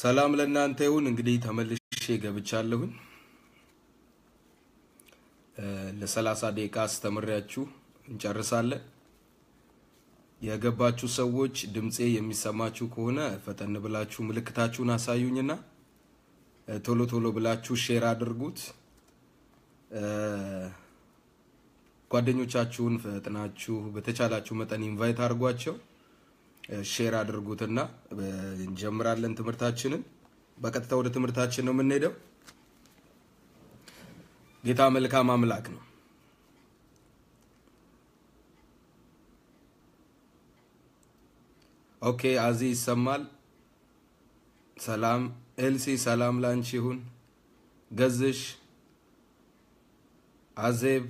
ሰላም ለእናንተ ይሁን። እንግዲህ ተመልሼ ገብቻለሁኝ። ለሰላሳ ደቂቃ አስተምሬያችሁ እንጨርሳለን። የገባችሁ ሰዎች ድምፄ የሚሰማችሁ ከሆነ ፈጠን ብላችሁ ምልክታችሁን አሳዩኝና ቶሎ ቶሎ ብላችሁ ሼር አድርጉት። ጓደኞቻችሁን ፈጥናችሁ በተቻላችሁ መጠን ኢንቫይት አድርጓቸው። ሼር አድርጉትና እንጀምራለን ትምህርታችንን። በቀጥታ ወደ ትምህርታችን ነው የምንሄደው። ጌታ መልካም አምላክ ነው። ኦኬ፣ አዚ ይሰማል። ሰላም ኤልሲ፣ ሰላም ላንቺ ይሁን። ገዝሽ፣ አዜብ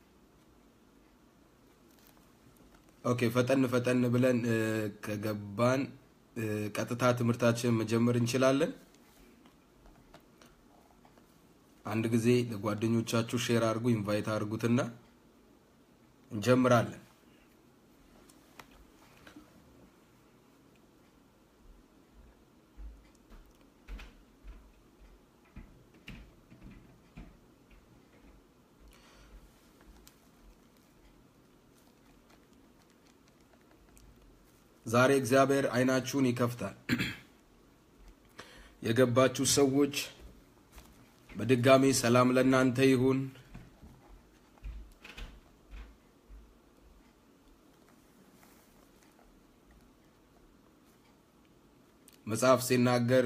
ኦኬ ፈጠን ፈጠን ብለን ከገባን ቀጥታ ትምህርታችንን መጀመር እንችላለን። አንድ ጊዜ ለጓደኞቻችሁ ሼር አድርጉ፣ ኢንቫይት አድርጉትና እንጀምራለን። ዛሬ እግዚአብሔር አይናችሁን ይከፍታል። የገባችሁ ሰዎች በድጋሚ ሰላም ለእናንተ ይሁን። መጽሐፍ ሲናገር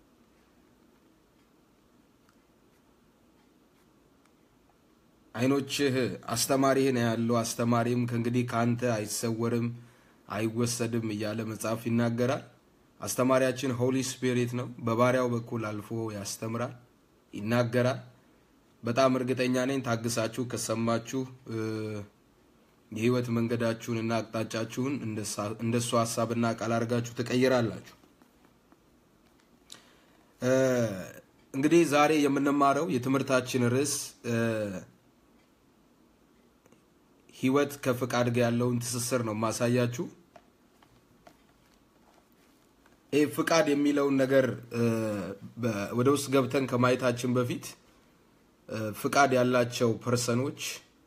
አይኖችህ አስተማሪህን ያሉ አስተማሪም ከእንግዲህ ከአንተ አይሰወርም አይወሰድም እያለ መጽሐፍ ይናገራል። አስተማሪያችን ሆሊ ስፒሪት ነው። በባሪያው በኩል አልፎ ያስተምራል፣ ይናገራል። በጣም እርግጠኛ ነኝ ታግሳችሁ ከሰማችሁ የህይወት መንገዳችሁን እና አቅጣጫችሁን እንደሱ ሀሳብና ቃል አድርጋችሁ ትቀይራላችሁ። እንግዲህ ዛሬ የምንማረው የትምህርታችን ርዕስ ህይወት ከፍቃድ ጋር ያለውን ትስስር ነው ማሳያችሁ። ይህ ፍቃድ የሚለውን ነገር ወደ ውስጥ ገብተን ከማየታችን በፊት ፍቃድ ያላቸው ፐርሰኖች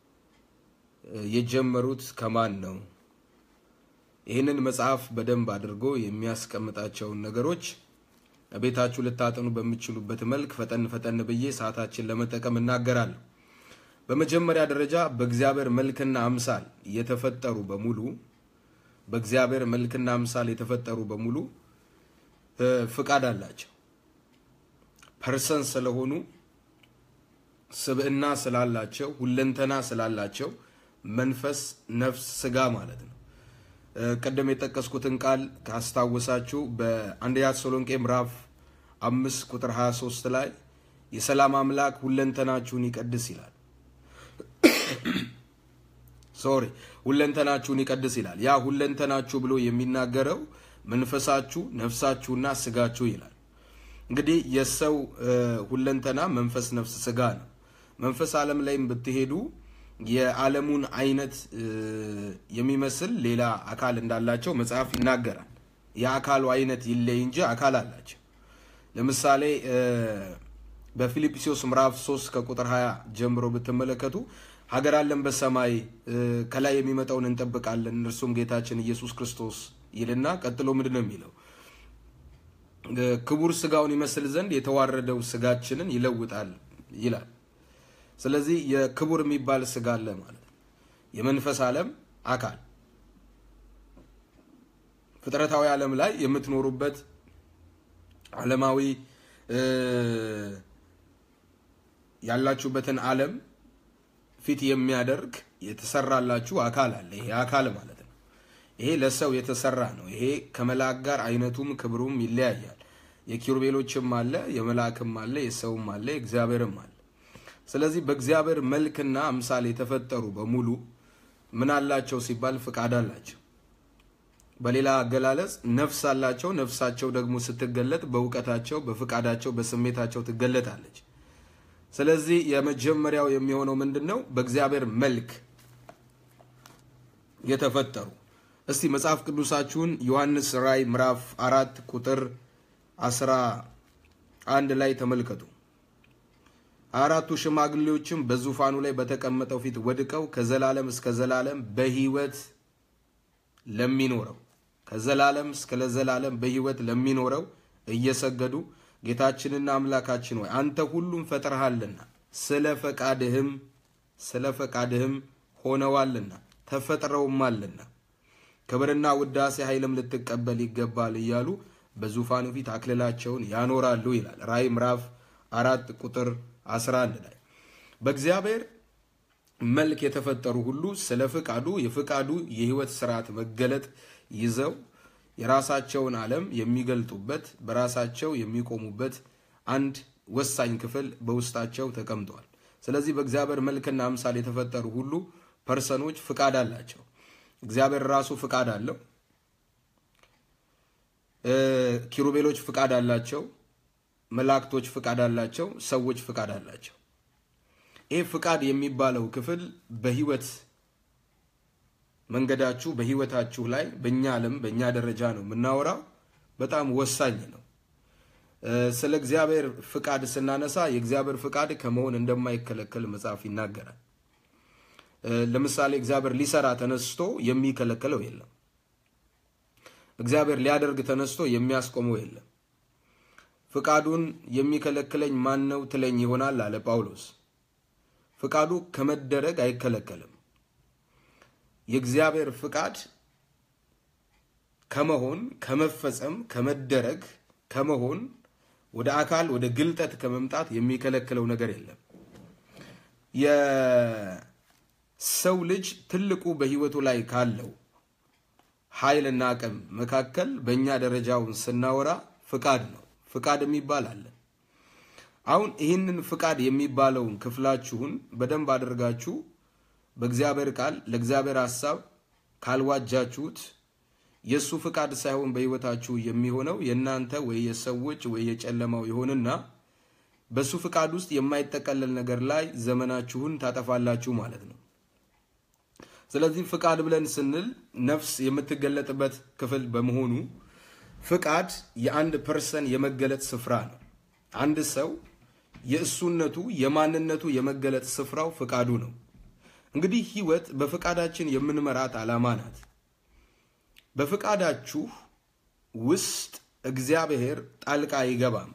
የጀመሩት ከማን ነው? ይህንን መጽሐፍ በደንብ አድርጎ የሚያስቀምጣቸውን ነገሮች ቤታችሁ ልታጠኑ በሚችሉበት መልክ ፈጠን ፈጠን ብዬ ሰዓታችን ለመጠቀም እናገራለሁ። በመጀመሪያ ደረጃ በእግዚአብሔር መልክና አምሳል የተፈጠሩ በሙሉ በእግዚአብሔር መልክና አምሳል የተፈጠሩ በሙሉ ፍቃድ አላቸው። ፐርሰን ስለሆኑ ስብዕና ስላላቸው ሁለንተና ስላላቸው መንፈስ፣ ነፍስ፣ ስጋ ማለት ነው። ቅድም የጠቀስኩትን ቃል ካስታወሳችሁ በአንደኛ ተሰሎንቄ ምዕራፍ አምስት ቁጥር 23 ላይ የሰላም አምላክ ሁለንተናችሁን ይቀድስ ይላል። ሶሪ ሁለንተናችሁን ይቀድስ ይላል። ያ ሁለንተናችሁ ብሎ የሚናገረው መንፈሳችሁ፣ ነፍሳችሁና ስጋችሁ ይላል። እንግዲህ የሰው ሁለንተና መንፈስ፣ ነፍስ፣ ስጋ ነው። መንፈስ ዓለም ላይም ብትሄዱ የዓለሙን አይነት የሚመስል ሌላ አካል እንዳላቸው መጽሐፍ ይናገራል። የአካሉ አይነት ይለይ እንጂ አካል አላቸው። ለምሳሌ በፊልጵስዩስ ምዕራፍ 3 ከቁጥር 20 ጀምሮ ብትመለከቱ ሀገር አለን በሰማይ ከላይ የሚመጣውን እንጠብቃለን እርሱም ጌታችን ኢየሱስ ክርስቶስ ይልና ቀጥሎ ምንድን ነው የሚለው? ክቡር ስጋውን ይመስል ዘንድ የተዋረደው ስጋችንን ይለውጣል ይላል። ስለዚህ የክቡር የሚባል ስጋ አለ ማለት ነው። የመንፈስ ዓለም አካል ፍጥረታዊ ዓለም ላይ የምትኖሩበት ዓለማዊ ያላችሁበትን ዓለም ፊት የሚያደርግ የተሰራላችሁ አካል አለ። ይሄ አካል ማለት ነው። ይሄ ለሰው የተሰራ ነው። ይሄ ከመልአክ ጋር አይነቱም ክብሩም ይለያያል። የኪሩቤሎችም አለ፣ የመልአክም አለ፣ የሰውም አለ፣ የእግዚአብሔርም አለ። ስለዚህ በእግዚአብሔር መልክና አምሳል የተፈጠሩ በሙሉ ምን አላቸው ሲባል ፍቃድ አላቸው። በሌላ አገላለጽ ነፍስ አላቸው። ነፍሳቸው ደግሞ ስትገለጥ በእውቀታቸው፣ በፍቃዳቸው፣ በስሜታቸው ትገለጣለች። ስለዚህ የመጀመሪያው የሚሆነው ምንድን ነው? በእግዚአብሔር መልክ የተፈጠሩ እስቲ መጽሐፍ ቅዱሳችሁን ዮሐንስ ራእይ ምዕራፍ አራት ቁጥር አስራ አንድ ላይ ተመልከቱ። አራቱ ሽማግሌዎችም በዙፋኑ ላይ በተቀመጠው ፊት ወድቀው ከዘላለም እስከ ዘላለም በሕይወት ለሚኖረው ከዘላለም እስከ ለዘላለም በሕይወት ለሚኖረው እየሰገዱ ጌታችንና አምላካችን ሆይ አንተ ሁሉም ፈጥረሃልና ስለ ፈቃድህም ስለ ፈቃድህም ሆነዋልና ተፈጥረውማልና ክብርና ውዳሴ ኃይልም ልትቀበል ይገባል እያሉ በዙፋኑ ፊት አክልላቸውን ያኖራሉ ይላል ራእይ ምዕራፍ አራት ቁጥር 11 ላይ በእግዚአብሔር መልክ የተፈጠሩ ሁሉ ስለ ፍቃዱ የፍቃዱ የህይወት ስርዓት መገለጥ ይዘው የራሳቸውን ዓለም የሚገልጡበት በራሳቸው የሚቆሙበት አንድ ወሳኝ ክፍል በውስጣቸው ተቀምጧል። ስለዚህ በእግዚአብሔር መልክና አምሳል የተፈጠሩ ሁሉ ፐርሰኖች ፍቃድ አላቸው። እግዚአብሔር ራሱ ፍቃድ አለው። ኪሩቤሎች ፍቃድ አላቸው። መላእክቶች ፍቃድ አላቸው። ሰዎች ፍቃድ አላቸው። ይህ ፍቃድ የሚባለው ክፍል በህይወት መንገዳችሁ በህይወታችሁ ላይ በእኛ ዓለም በእኛ ደረጃ ነው የምናወራው። በጣም ወሳኝ ነው። ስለ እግዚአብሔር ፍቃድ ስናነሳ የእግዚአብሔር ፍቃድ ከመሆን እንደማይከለከል መጽሐፍ ይናገራል። ለምሳሌ እግዚአብሔር ሊሰራ ተነስቶ የሚከለከለው የለም። እግዚአብሔር ሊያደርግ ተነስቶ የሚያስቆመው የለም። ፍቃዱን የሚከለክለኝ ማን ነው ትለኝ ይሆናል አለ ጳውሎስ። ፍቃዱ ከመደረግ አይከለከልም። የእግዚአብሔር ፍቃድ ከመሆን ከመፈጸም ከመደረግ ከመሆን ወደ አካል ወደ ግልጠት ከመምጣት የሚከለክለው ነገር የለም። የሰው ልጅ ትልቁ በህይወቱ ላይ ካለው ኃይልና አቅም መካከል በእኛ ደረጃውን ስናወራ ፍቃድ ነው። ፍቃድ የሚባል አለ። አሁን ይህንን ፍቃድ የሚባለውን ክፍላችሁን በደንብ አድርጋችሁ በእግዚአብሔር ቃል ለእግዚአብሔር ሐሳብ ካልዋጃችሁት የእሱ ፍቃድ ሳይሆን በህይወታችሁ የሚሆነው የእናንተ ወይ የሰዎች ወይ የጨለማው ይሆንና በእሱ ፍቃድ ውስጥ የማይጠቀለል ነገር ላይ ዘመናችሁን ታጠፋላችሁ ማለት ነው። ስለዚህ ፍቃድ ብለን ስንል ነፍስ የምትገለጥበት ክፍል በመሆኑ ፍቃድ የአንድ ፐርሰን የመገለጥ ስፍራ ነው። አንድ ሰው የእሱነቱ የማንነቱ የመገለጥ ስፍራው ፍቃዱ ነው። እንግዲህ ህይወት በፍቃዳችን የምንመራት ዓላማ ናት። በፍቃዳችሁ ውስጥ እግዚአብሔር ጣልቃ አይገባም።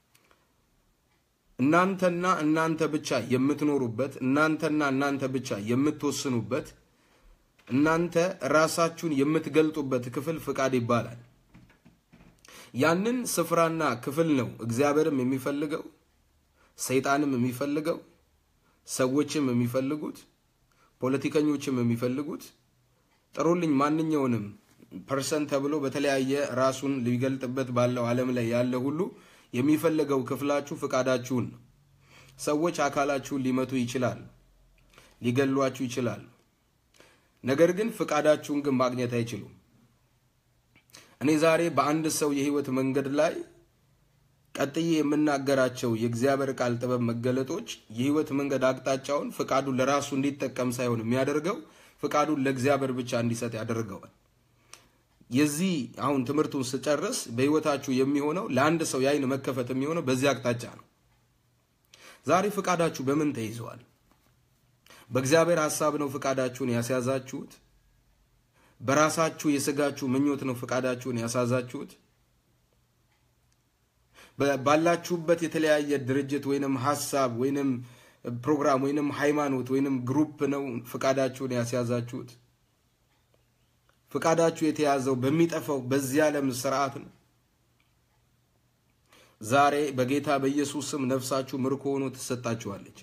እናንተና እናንተ ብቻ የምትኖሩበት፣ እናንተና እናንተ ብቻ የምትወስኑበት፣ እናንተ ራሳችሁን የምትገልጡበት ክፍል ፍቃድ ይባላል። ያንን ስፍራና ክፍል ነው እግዚአብሔርም የሚፈልገው ሰይጣንም የሚፈልገው ሰዎችም የሚፈልጉት ፖለቲከኞችም የሚፈልጉት ጥሩልኝ ማንኛውንም ፐርሰን ተብሎ በተለያየ ራሱን ሊገልጥበት ባለው ዓለም ላይ ያለ ሁሉ የሚፈልገው ክፍላችሁ ፍቃዳችሁን ነው። ሰዎች አካላችሁን ሊመቱ ይችላሉ፣ ሊገሏችሁ ይችላሉ። ነገር ግን ፍቃዳችሁን ግን ማግኘት አይችሉም። እኔ ዛሬ በአንድ ሰው የህይወት መንገድ ላይ ቀጥዬ የምናገራቸው የእግዚአብሔር ቃል ጥበብ መገለጦች የህይወት መንገድ አቅጣጫውን ፍቃዱን ለራሱ እንዲጠቀም ሳይሆን የሚያደርገው ፍቃዱን ለእግዚአብሔር ብቻ እንዲሰጥ ያደርገዋል። የዚህ አሁን ትምህርቱን ስጨርስ በህይወታችሁ የሚሆነው ለአንድ ሰው የአይን መከፈት የሚሆነው በዚህ አቅጣጫ ነው። ዛሬ ፍቃዳችሁ በምን ተይዘዋል? በእግዚአብሔር ሐሳብ ነው ፍቃዳችሁን ያስያዛችሁት? በራሳችሁ የስጋችሁ ምኞት ነው ፍቃዳችሁን ያሳዛችሁት? ባላችሁበት የተለያየ ድርጅት ወይንም ሀሳብ ወይንም ፕሮግራም ወይንም ሃይማኖት ወይንም ግሩፕ ነው ፍቃዳችሁን ያስያዛችሁት? ፍቃዳችሁ የተያዘው በሚጠፋው በዚህ ዓለም ስርዓት ነው። ዛሬ በጌታ በኢየሱስ ስም ነፍሳችሁ ምርኮ ሆኖ ትሰጣችኋለች።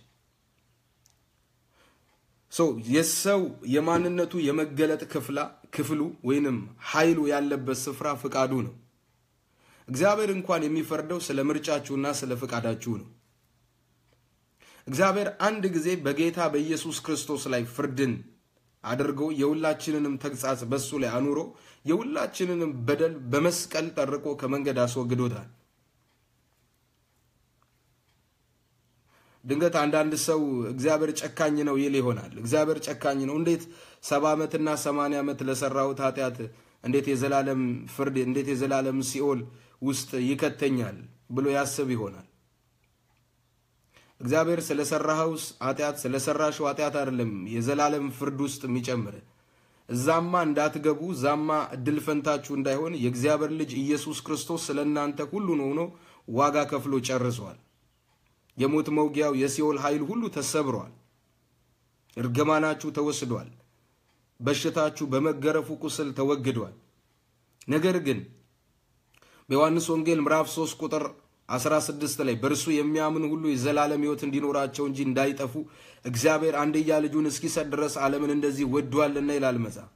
የሰው የማንነቱ የመገለጥ ክፍላ ክፍሉ ወይንም ኃይሉ ያለበት ስፍራ ፍቃዱ ነው። እግዚአብሔር እንኳን የሚፈርደው ስለ ምርጫችሁና ስለ ፍቃዳችሁ ነው። እግዚአብሔር አንድ ጊዜ በጌታ በኢየሱስ ክርስቶስ ላይ ፍርድን አድርጎ የሁላችንንም ተግሳጽ በሱ ላይ አኑሮ የሁላችንንም በደል በመስቀል ጠርቆ ከመንገድ አስወግዶታል። ድንገት አንዳንድ ሰው እግዚአብሔር ጨካኝ ነው ይል ይሆናል። እግዚአብሔር ጨካኝ ነው እንዴት ሰባ ዓመትና ሰማንያ ዓመት ለሰራሁት ኃጢአት እንዴት የዘላለም ፍርድ እንዴት የዘላለም ሲኦል ውስጥ ይከተኛል ብሎ ያስብ ይሆናል። እግዚአብሔር ስለሰራኸው ኃጢአት ስለሰራሽው ኃጢአት አይደለም የዘላለም ፍርድ ውስጥ የሚጨምር እዛማ እንዳትገቡ እዛማ እድል ፈንታችሁ እንዳይሆን የእግዚአብሔር ልጅ ኢየሱስ ክርስቶስ ስለ እናንተ ሁሉን ሆኖ ዋጋ ከፍሎ ጨርሷል። የሞት መውጊያው የሲኦል ኃይል ሁሉ ተሰብሯል። እርግማናችሁ ተወስዷል። በሽታችሁ በመገረፉ ቁስል ተወግዷል። ነገር ግን በዮሐንስ ወንጌል ምዕራፍ 3 ቁጥር 16 ላይ በእርሱ የሚያምኑ ሁሉ የዘላለም ሕይወት እንዲኖራቸው እንጂ እንዳይጠፉ እግዚአብሔር አንድያ ልጁን እስኪሰጥ ድረስ ዓለምን እንደዚህ ወዷልና ይላል መጽሐፍ።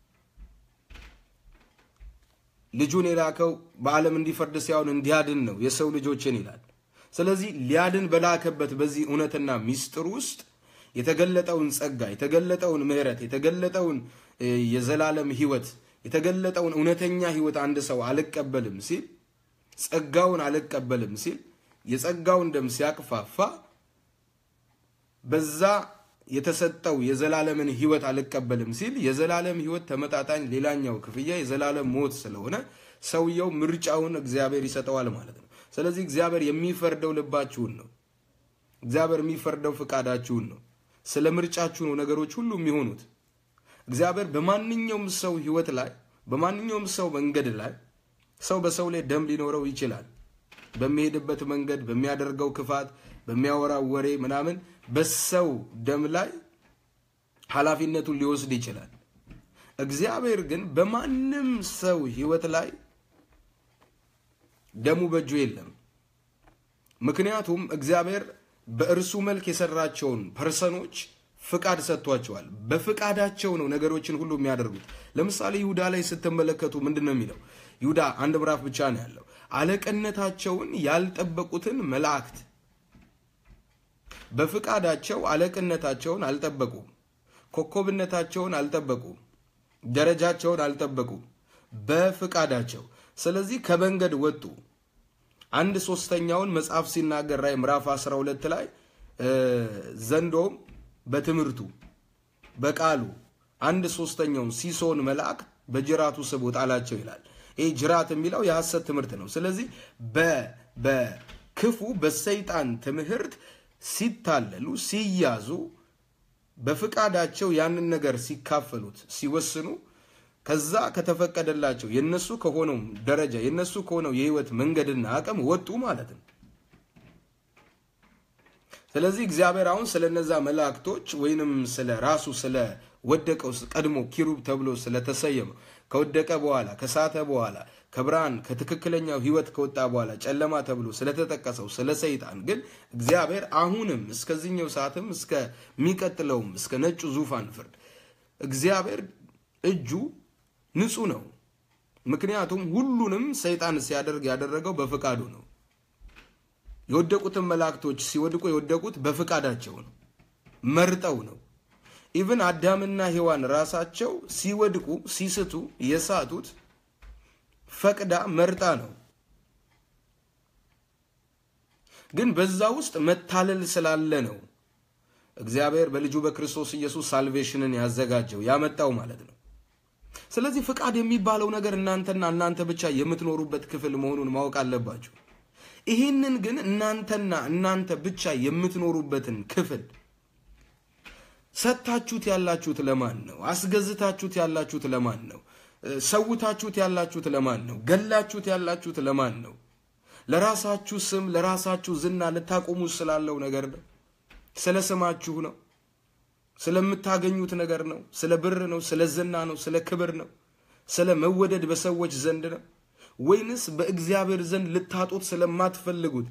ልጁን የላከው በዓለም እንዲፈርድ ሳይሆን እንዲያድን ነው የሰው ልጆችን ይላል። ስለዚህ ሊያድን በላከበት በዚህ እውነትና ሚስጥር ውስጥ የተገለጠውን ጸጋ፣ የተገለጠውን ምሕረት፣ የተገለጠውን የዘላለም ሕይወት፣ የተገለጠውን እውነተኛ ሕይወት አንድ ሰው አልቀበልም ሲል ጸጋውን አልቀበልም ሲል የጸጋውን ደም ሲያቅፋፋ በዛ የተሰጠው የዘላለምን ሕይወት አልቀበልም ሲል የዘላለም ሕይወት ተመጣጣኝ ሌላኛው ክፍያ የዘላለም ሞት ስለሆነ ሰውየው ምርጫውን እግዚአብሔር ይሰጠዋል ማለት ነው። ስለዚህ እግዚአብሔር የሚፈርደው ልባችሁን ነው። እግዚአብሔር የሚፈርደው ፍቃዳችሁን ነው። ስለ ምርጫችሁ ነው ነገሮች ሁሉ የሚሆኑት። እግዚአብሔር በማንኛውም ሰው ሕይወት ላይ በማንኛውም ሰው መንገድ ላይ ሰው በሰው ላይ ደም ሊኖረው ይችላል። በሚሄድበት መንገድ፣ በሚያደርገው ክፋት፣ በሚያወራው ወሬ ምናምን በሰው ደም ላይ ኃላፊነቱን ሊወስድ ይችላል። እግዚአብሔር ግን በማንም ሰው ሕይወት ላይ ደሙ በእጁ የለም። ምክንያቱም እግዚአብሔር በእርሱ መልክ የሰራቸውን ፐርሰኖች ፍቃድ ሰጥቷቸዋል። በፍቃዳቸው ነው ነገሮችን ሁሉ የሚያደርጉት። ለምሳሌ ይሁዳ ላይ ስትመለከቱ ምንድን ነው የሚለው? ይሁዳ አንድ ምዕራፍ ብቻ ነው ያለው። አለቅነታቸውን ያልጠበቁትን መላእክት በፍቃዳቸው አለቅነታቸውን አልጠበቁም። ኮከብነታቸውን አልጠበቁም። ደረጃቸውን አልጠበቁም በፍቃዳቸው። ስለዚህ ከመንገድ ወጡ። አንድ ሶስተኛውን መጽሐፍ ሲናገር ራዕይ ምዕራፍ 12 ላይ ዘንዶም በትምህርቱ በቃሉ አንድ ሶስተኛውን ሲሶን መልአክ በጅራቱ ስቦ ጣላቸው ይላል። ይህ ጅራት የሚለው የሐሰት ትምህርት ነው። ስለዚህ በክፉ በሰይጣን ትምህርት ሲታለሉ ሲያዙ በፍቃዳቸው ያንን ነገር ሲካፈሉት ሲወስኑ ከዛ ከተፈቀደላቸው የነሱ ከሆነው ደረጃ የነሱ ከሆነው የህይወት መንገድና አቅም ወጡ ማለት ነው። ስለዚህ እግዚአብሔር አሁን ስለ እነዛ መላእክቶች ወይንም ስለ ራሱ ስለ ወደቀው ቀድሞ ኪሩብ ተብሎ ስለተሰየመው ከወደቀ በኋላ ከሳተ በኋላ ከብርሃን ከትክክለኛው ህይወት ከወጣ በኋላ ጨለማ ተብሎ ስለተጠቀሰው ስለ ሰይጣን ግን እግዚአብሔር አሁንም እስከዚህኛው ሰዓትም እስከሚቀጥለውም እስከ ነጩ ዙፋን ፍርድ እግዚአብሔር እጁ ንጹህ ነው። ምክንያቱም ሁሉንም ሰይጣን ሲያደርግ ያደረገው በፍቃዱ ነው። የወደቁትን መላእክቶች ሲወድቁ የወደቁት በፍቃዳቸው ነው፣ መርጠው ነው። ኢቭን አዳምና ሔዋን ራሳቸው ሲወድቁ ሲስቱ የሳቱት ፈቅዳ መርጣ ነው። ግን በዛ ውስጥ መታለል ስላለ ነው እግዚአብሔር በልጁ በክርስቶስ ኢየሱስ ሳልቬሽንን ያዘጋጀው ያመጣው ማለት ነው። ስለዚህ ፍቃድ የሚባለው ነገር እናንተና እናንተ ብቻ የምትኖሩበት ክፍል መሆኑን ማወቅ አለባችሁ። ይህንን ግን እናንተና እናንተ ብቻ የምትኖሩበትን ክፍል ሰጥታችሁት ያላችሁት ለማን ነው? አስገዝታችሁት ያላችሁት ለማን ነው? ሰውታችሁት ያላችሁት ለማን ነው? ገላችሁት ያላችሁት ለማን ነው? ለራሳችሁ ስም ለራሳችሁ ዝና ልታቆሙ ስላለው ነገር ነው? ስለ ስማችሁ ነው? ስለምታገኙት ነገር ነው? ስለ ብር ነው? ስለ ዝና ነው? ስለ ክብር ነው? ስለ መወደድ በሰዎች ዘንድ ነው? ወይንስ በእግዚአብሔር ዘንድ ልታጡት ስለማትፈልጉት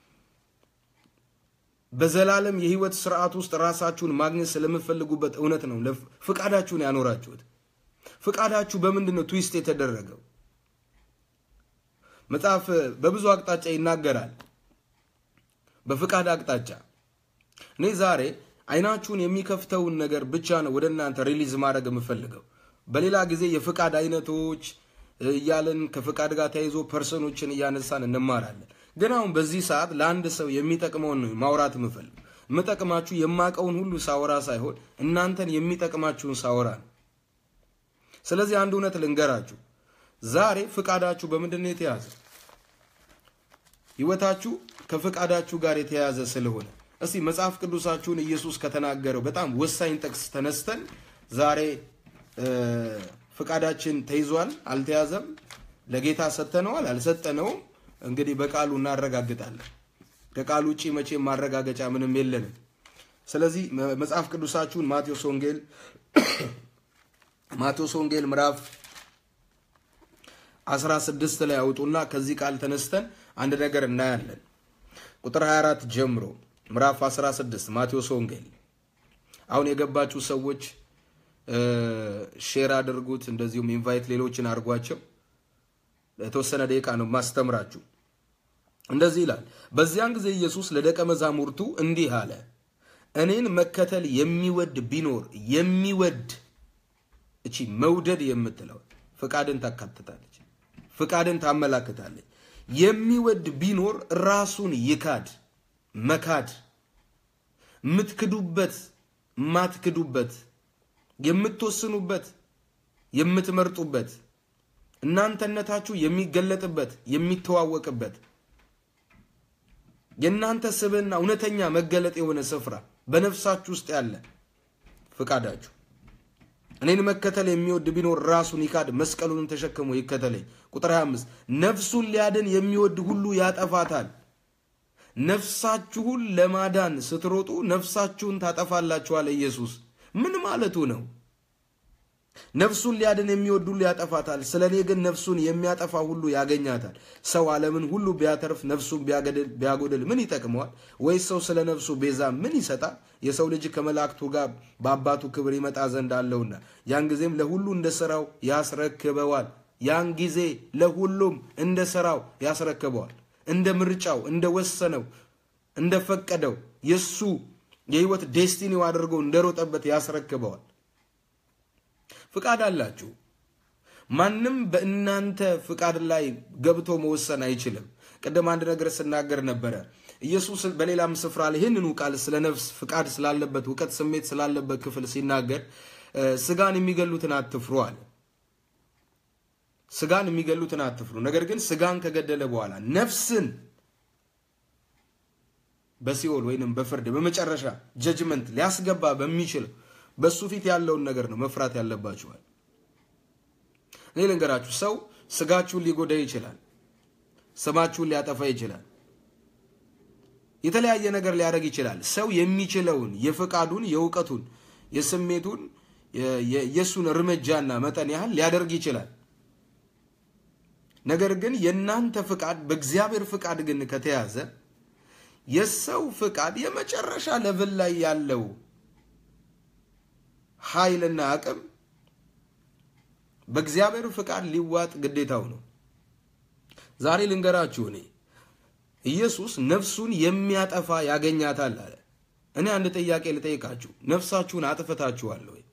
በዘላለም የሕይወት ስርዓት ውስጥ ራሳችሁን ማግኘት ስለምትፈልጉበት እውነት ነው ፍቃዳችሁን ያኖራችሁት? ፍቃዳችሁ በምንድን ነው ትዊስት የተደረገው? መጽሐፍ በብዙ አቅጣጫ ይናገራል። በፍቃድ አቅጣጫ እኔ ዛሬ አይናችሁን የሚከፍተውን ነገር ብቻ ነው ወደ እናንተ ሪሊዝ ማድረግ የምፈልገው። በሌላ ጊዜ የፍቃድ አይነቶች እያለን ከፍቃድ ጋር ተያይዞ ፐርሰኖችን እያነሳን እንማራለን። ግን አሁን በዚህ ሰዓት ለአንድ ሰው የሚጠቅመውን ነው ማውራት የምፈልግ። የምጠቅማችሁ የማቀውን ሁሉ ሳወራ ሳይሆን እናንተን የሚጠቅማችሁን ሳወራ ነው። ስለዚህ አንድ እውነት ልንገራችሁ። ዛሬ ፍቃዳችሁ በምንድን ነው የተያዘ? ህይወታችሁ ከፍቃዳችሁ ጋር የተያያዘ ስለሆነ እስቲ መጽሐፍ ቅዱሳችሁን ኢየሱስ ከተናገረው በጣም ወሳኝ ጥቅስ ተነስተን ዛሬ ፍቃዳችን ተይዟል አልተያዘም፣ ለጌታ ሰጥተነዋል አልሰጠነውም፣ እንግዲህ በቃሉ እናረጋግጣለን። ከቃሉ ውጭ መቼም ማረጋገጫ ምንም የለንም። ስለዚህ መጽሐፍ ቅዱሳችሁን ማቴዎስ ወንጌል ማቴዎስ ወንጌል ምዕራፍ 16 ላይ አውጡና ከዚህ ቃል ተነስተን አንድ ነገር እናያለን። ቁጥር 24 ጀምሮ ምዕራፍ 16 ማቴዎስ ወንጌል። አሁን የገባችሁ ሰዎች ሼር አድርጉት፣ እንደዚሁም ኢንቫይት ሌሎችን አድርጓቸው። ለተወሰነ ደቂቃ ነው ማስተምራችሁ። እንደዚህ ይላል። በዚያን ጊዜ ኢየሱስ ለደቀ መዛሙርቱ እንዲህ አለ፣ እኔን መከተል የሚወድ ቢኖር የሚወድ እቺ መውደድ የምትለው ፍቃድን ታካትታለች፣ ፍቃድን ታመላክታለች። የሚወድ ቢኖር ራሱን ይካድ። መካድ የምትክዱበት የማትክዱበት የምትወስኑበት የምትመርጡበት እናንተነታችሁ የሚገለጥበት የሚተዋወቅበት የእናንተ ስብዕና እውነተኛ መገለጥ የሆነ ስፍራ በነፍሳችሁ ውስጥ ያለ ፍቃዳችሁ እኔን መከተል የሚወድ ቢኖር ራሱን ይካድ፣ መስቀሉንም ተሸክሞ ይከተለኝ። ቁጥር 25 ነፍሱን ሊያድን የሚወድ ሁሉ ያጠፋታል። ነፍሳችሁን ለማዳን ስትሮጡ ነፍሳችሁን ታጠፋላችኋል። ኢየሱስ ምን ማለቱ ነው? ነፍሱን ሊያድን የሚወድ ሁሉ ያጠፋታል፣ ስለ እኔ ግን ነፍሱን የሚያጠፋ ሁሉ ያገኛታል። ሰው ዓለምን ሁሉ ቢያተርፍ ነፍሱን ቢያጎድል ምን ይጠቅመዋል? ወይስ ሰው ስለ ነፍሱ ቤዛ ምን ይሰጣል? የሰው ልጅ ከመላእክቱ ጋር በአባቱ ክብር ይመጣ ዘንድ አለውና ያን ጊዜም ለሁሉ እንደ ሥራው ያስረክበዋል። ያን ጊዜ ለሁሉም እንደ ሥራው ያስረክበዋል። እንደ ምርጫው፣ እንደ ወሰነው፣ እንደ ፈቀደው የእሱ የህይወት ዴስቲኒው አድርጎ እንደሮጠበት ያስረክበዋል። ፍቃድ አላችሁ። ማንም በእናንተ ፍቃድ ላይ ገብቶ መወሰን አይችልም። ቅድም አንድ ነገር ስናገር ነበረ። ኢየሱስ በሌላም ስፍራ ላይ ይህንኑ ቃል ስለ ነፍስ ፍቃድ ስላለበት እውቀት፣ ስሜት ስላለበት ክፍል ሲናገር ስጋን የሚገሉትን አትፍሩ አለ። ስጋን የሚገሉትን አትፍሩ፣ ነገር ግን ስጋን ከገደለ በኋላ ነፍስን በሲኦል ወይንም በፍርድ በመጨረሻ ጀጅመንት ሊያስገባ በሚችል በሱ ፊት ያለውን ነገር ነው መፍራት ያለባችኋል። እኔ ልንገራችሁ፣ ሰው ስጋችሁን ሊጎዳ ይችላል፣ ስማችሁን ሊያጠፋ ይችላል፣ የተለያየ ነገር ሊያደርግ ይችላል። ሰው የሚችለውን የፍቃዱን፣ የእውቀቱን፣ የስሜቱን የእሱን እርምጃና መጠን ያህል ሊያደርግ ይችላል። ነገር ግን የእናንተ ፍቃድ በእግዚአብሔር ፍቃድ ግን ከተያዘ የሰው ፍቃድ የመጨረሻ ለብል ላይ ያለው ኃይልና አቅም በእግዚአብሔር ፍቃድ ሊዋጥ ግዴታው ነው። ዛሬ ልንገራችሁ፣ እኔ ኢየሱስ ነፍሱን የሚያጠፋ ያገኛታል አለ። እኔ አንድ ጥያቄ ልጠይቃችሁ፣ ነፍሳችሁን አጥፍታችኋል ወይ?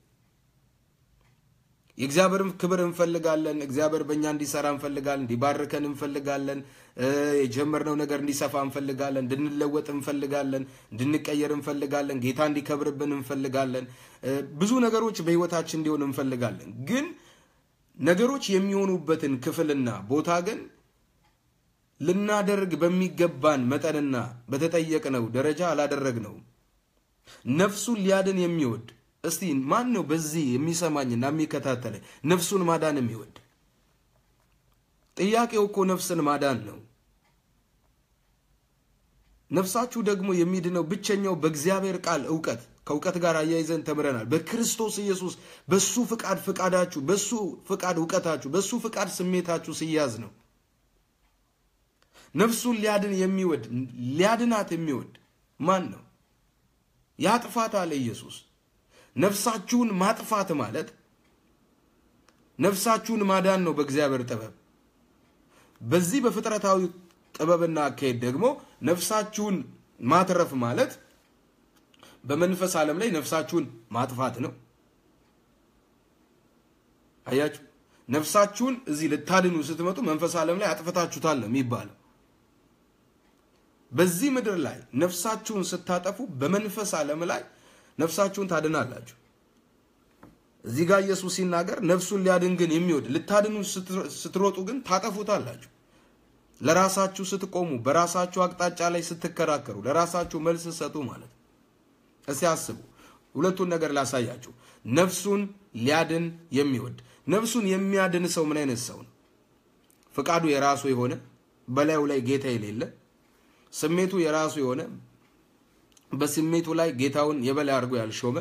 የእግዚአብሔርን ክብር እንፈልጋለን። እግዚአብሔር በእኛ እንዲሰራ እንፈልጋለን። እንዲባርከን እንፈልጋለን። የጀመርነው ነገር እንዲሰፋ እንፈልጋለን። እንድንለወጥ እንፈልጋለን። እንድንቀየር እንፈልጋለን። ጌታ እንዲከብርብን እንፈልጋለን። ብዙ ነገሮች በሕይወታችን እንዲሆን እንፈልጋለን። ግን ነገሮች የሚሆኑበትን ክፍልና ቦታ ግን ልናደርግ በሚገባን መጠንና በተጠየቅነው ደረጃ አላደረግነውም። ነፍሱን ሊያድን የሚወድ እስቲ ማን ነው በዚህ የሚሰማኝና የሚከታተለኝ ነፍሱን ማዳን የሚወድ? ጥያቄው እኮ ነፍስን ማዳን ነው። ነፍሳችሁ ደግሞ የሚድነው ብቸኛው በእግዚአብሔር ቃል እውቀት ከእውቀት ጋር አያይዘን ተምረናል። በክርስቶስ ኢየሱስ በሱ ፍቃድ ፍቃዳችሁ፣ በሱ ፍቃድ እውቀታችሁ፣ በሱ ፍቃድ ስሜታችሁ ሲያዝ ነው። ነፍሱን ሊያድን የሚወድ ሊያድናት የሚወድ ማን ነው? ያጥፋት አለ ኢየሱስ። ነፍሳችሁን ማጥፋት ማለት ነፍሳችሁን ማዳን ነው በእግዚአብሔር ጥበብ። በዚህ በፍጥረታዊ ጥበብና አካሄድ ደግሞ ነፍሳችሁን ማትረፍ ማለት በመንፈስ ዓለም ላይ ነፍሳችሁን ማጥፋት ነው። አያችሁ፣ ነፍሳችሁን እዚህ ልታድኑ ስትመጡ መንፈስ ዓለም ላይ አጥፍታችሁታል ነው የሚባለው። በዚህ ምድር ላይ ነፍሳችሁን ስታጠፉ በመንፈስ ዓለም ላይ ነፍሳችሁን ታድናላችሁ። እዚህ ጋር ኢየሱስ ሲናገር ነፍሱን ሊያድን ግን የሚወድ ልታድኑ ስትሮጡ ግን ታጠፉታላችሁ። ለራሳችሁ ስትቆሙ፣ በራሳችሁ አቅጣጫ ላይ ስትከራከሩ፣ ለራሳችሁ መልስ ሰጡ ማለት ነው። እስቲ አስቡ። ሁለቱን ነገር ላሳያችሁ። ነፍሱን ሊያድን የሚወድ ነፍሱን የሚያድን ሰው ምን አይነት ሰው ነው? ፍቃዱ የራሱ የሆነ በላዩ ላይ ጌታ የሌለ ስሜቱ የራሱ የሆነ በስሜቱ ላይ ጌታውን የበላይ አድርጎ ያልሾመ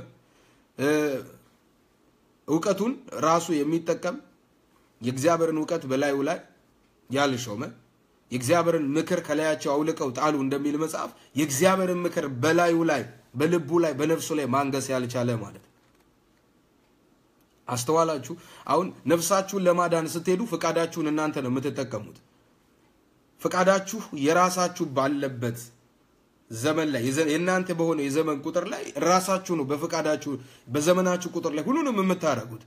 እውቀቱን ራሱ የሚጠቀም የእግዚአብሔርን እውቀት በላዩ ላይ ያልሾመ የእግዚአብሔርን ምክር ከላያቸው አውልቀው ጣሉ እንደሚል መጽሐፍ የእግዚአብሔርን ምክር በላዩ ላይ በልቡ ላይ በነፍሱ ላይ ማንገስ ያልቻለ ማለት ነው። አስተዋላችሁ? አሁን ነፍሳችሁን ለማዳን ስትሄዱ ፍቃዳችሁን እናንተ ነው የምትጠቀሙት። ፍቃዳችሁ የራሳችሁ ባለበት ዘመን ላይ የእናንተ በሆነው የዘመን ቁጥር ላይ ራሳችሁ ነው በፍቃዳችሁ በዘመናችሁ ቁጥር ላይ ሁሉንም የምታደርጉት።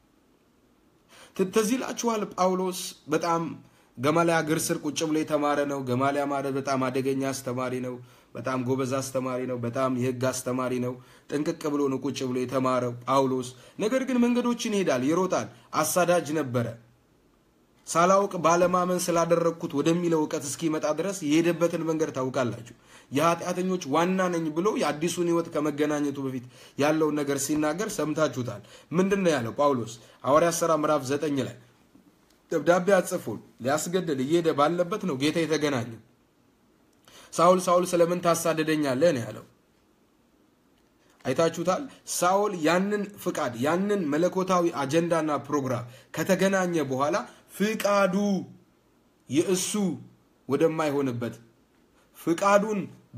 ትዝ ይላችኋል ጳውሎስ በጣም ገማሊያ እግር ስር ቁጭ ብሎ የተማረ ነው። ገማሊያ ማለት በጣም አደገኛ አስተማሪ ነው። በጣም ጎበዝ አስተማሪ ነው። በጣም የሕግ አስተማሪ ነው። ጥንቅቅ ብሎ ነው ቁጭ ብሎ የተማረው ጳውሎስ። ነገር ግን መንገዶችን ይሄዳል፣ ይሮጣል። አሳዳጅ ነበረ። ሳላውቅ ባለማመን ስላደረግኩት ወደሚለው እውቀት እስኪመጣ ድረስ የሄደበትን መንገድ ታውቃላችሁ። የኃጢአተኞች ዋና ነኝ ብሎ የአዲሱን ሕይወት ከመገናኘቱ በፊት ያለውን ነገር ሲናገር ሰምታችሁታል። ምንድን ነው ያለው ጳውሎስ? ሐዋርያት ሥራ ምዕራፍ ዘጠኝ ላይ ደብዳቤ አጽፎ ሊያስገድል እየሄደ ባለበት ነው ጌታ የተገናኘ። ሳውል ሳውል ስለምን ታሳደደኛለህ ነው ያለው። አይታችሁታል። ሳውል ያንን ፍቃድ ያንን መለኮታዊ አጀንዳና ፕሮግራም ከተገናኘ በኋላ ፍቃዱ የእሱ ወደማይሆንበት ፍቃዱን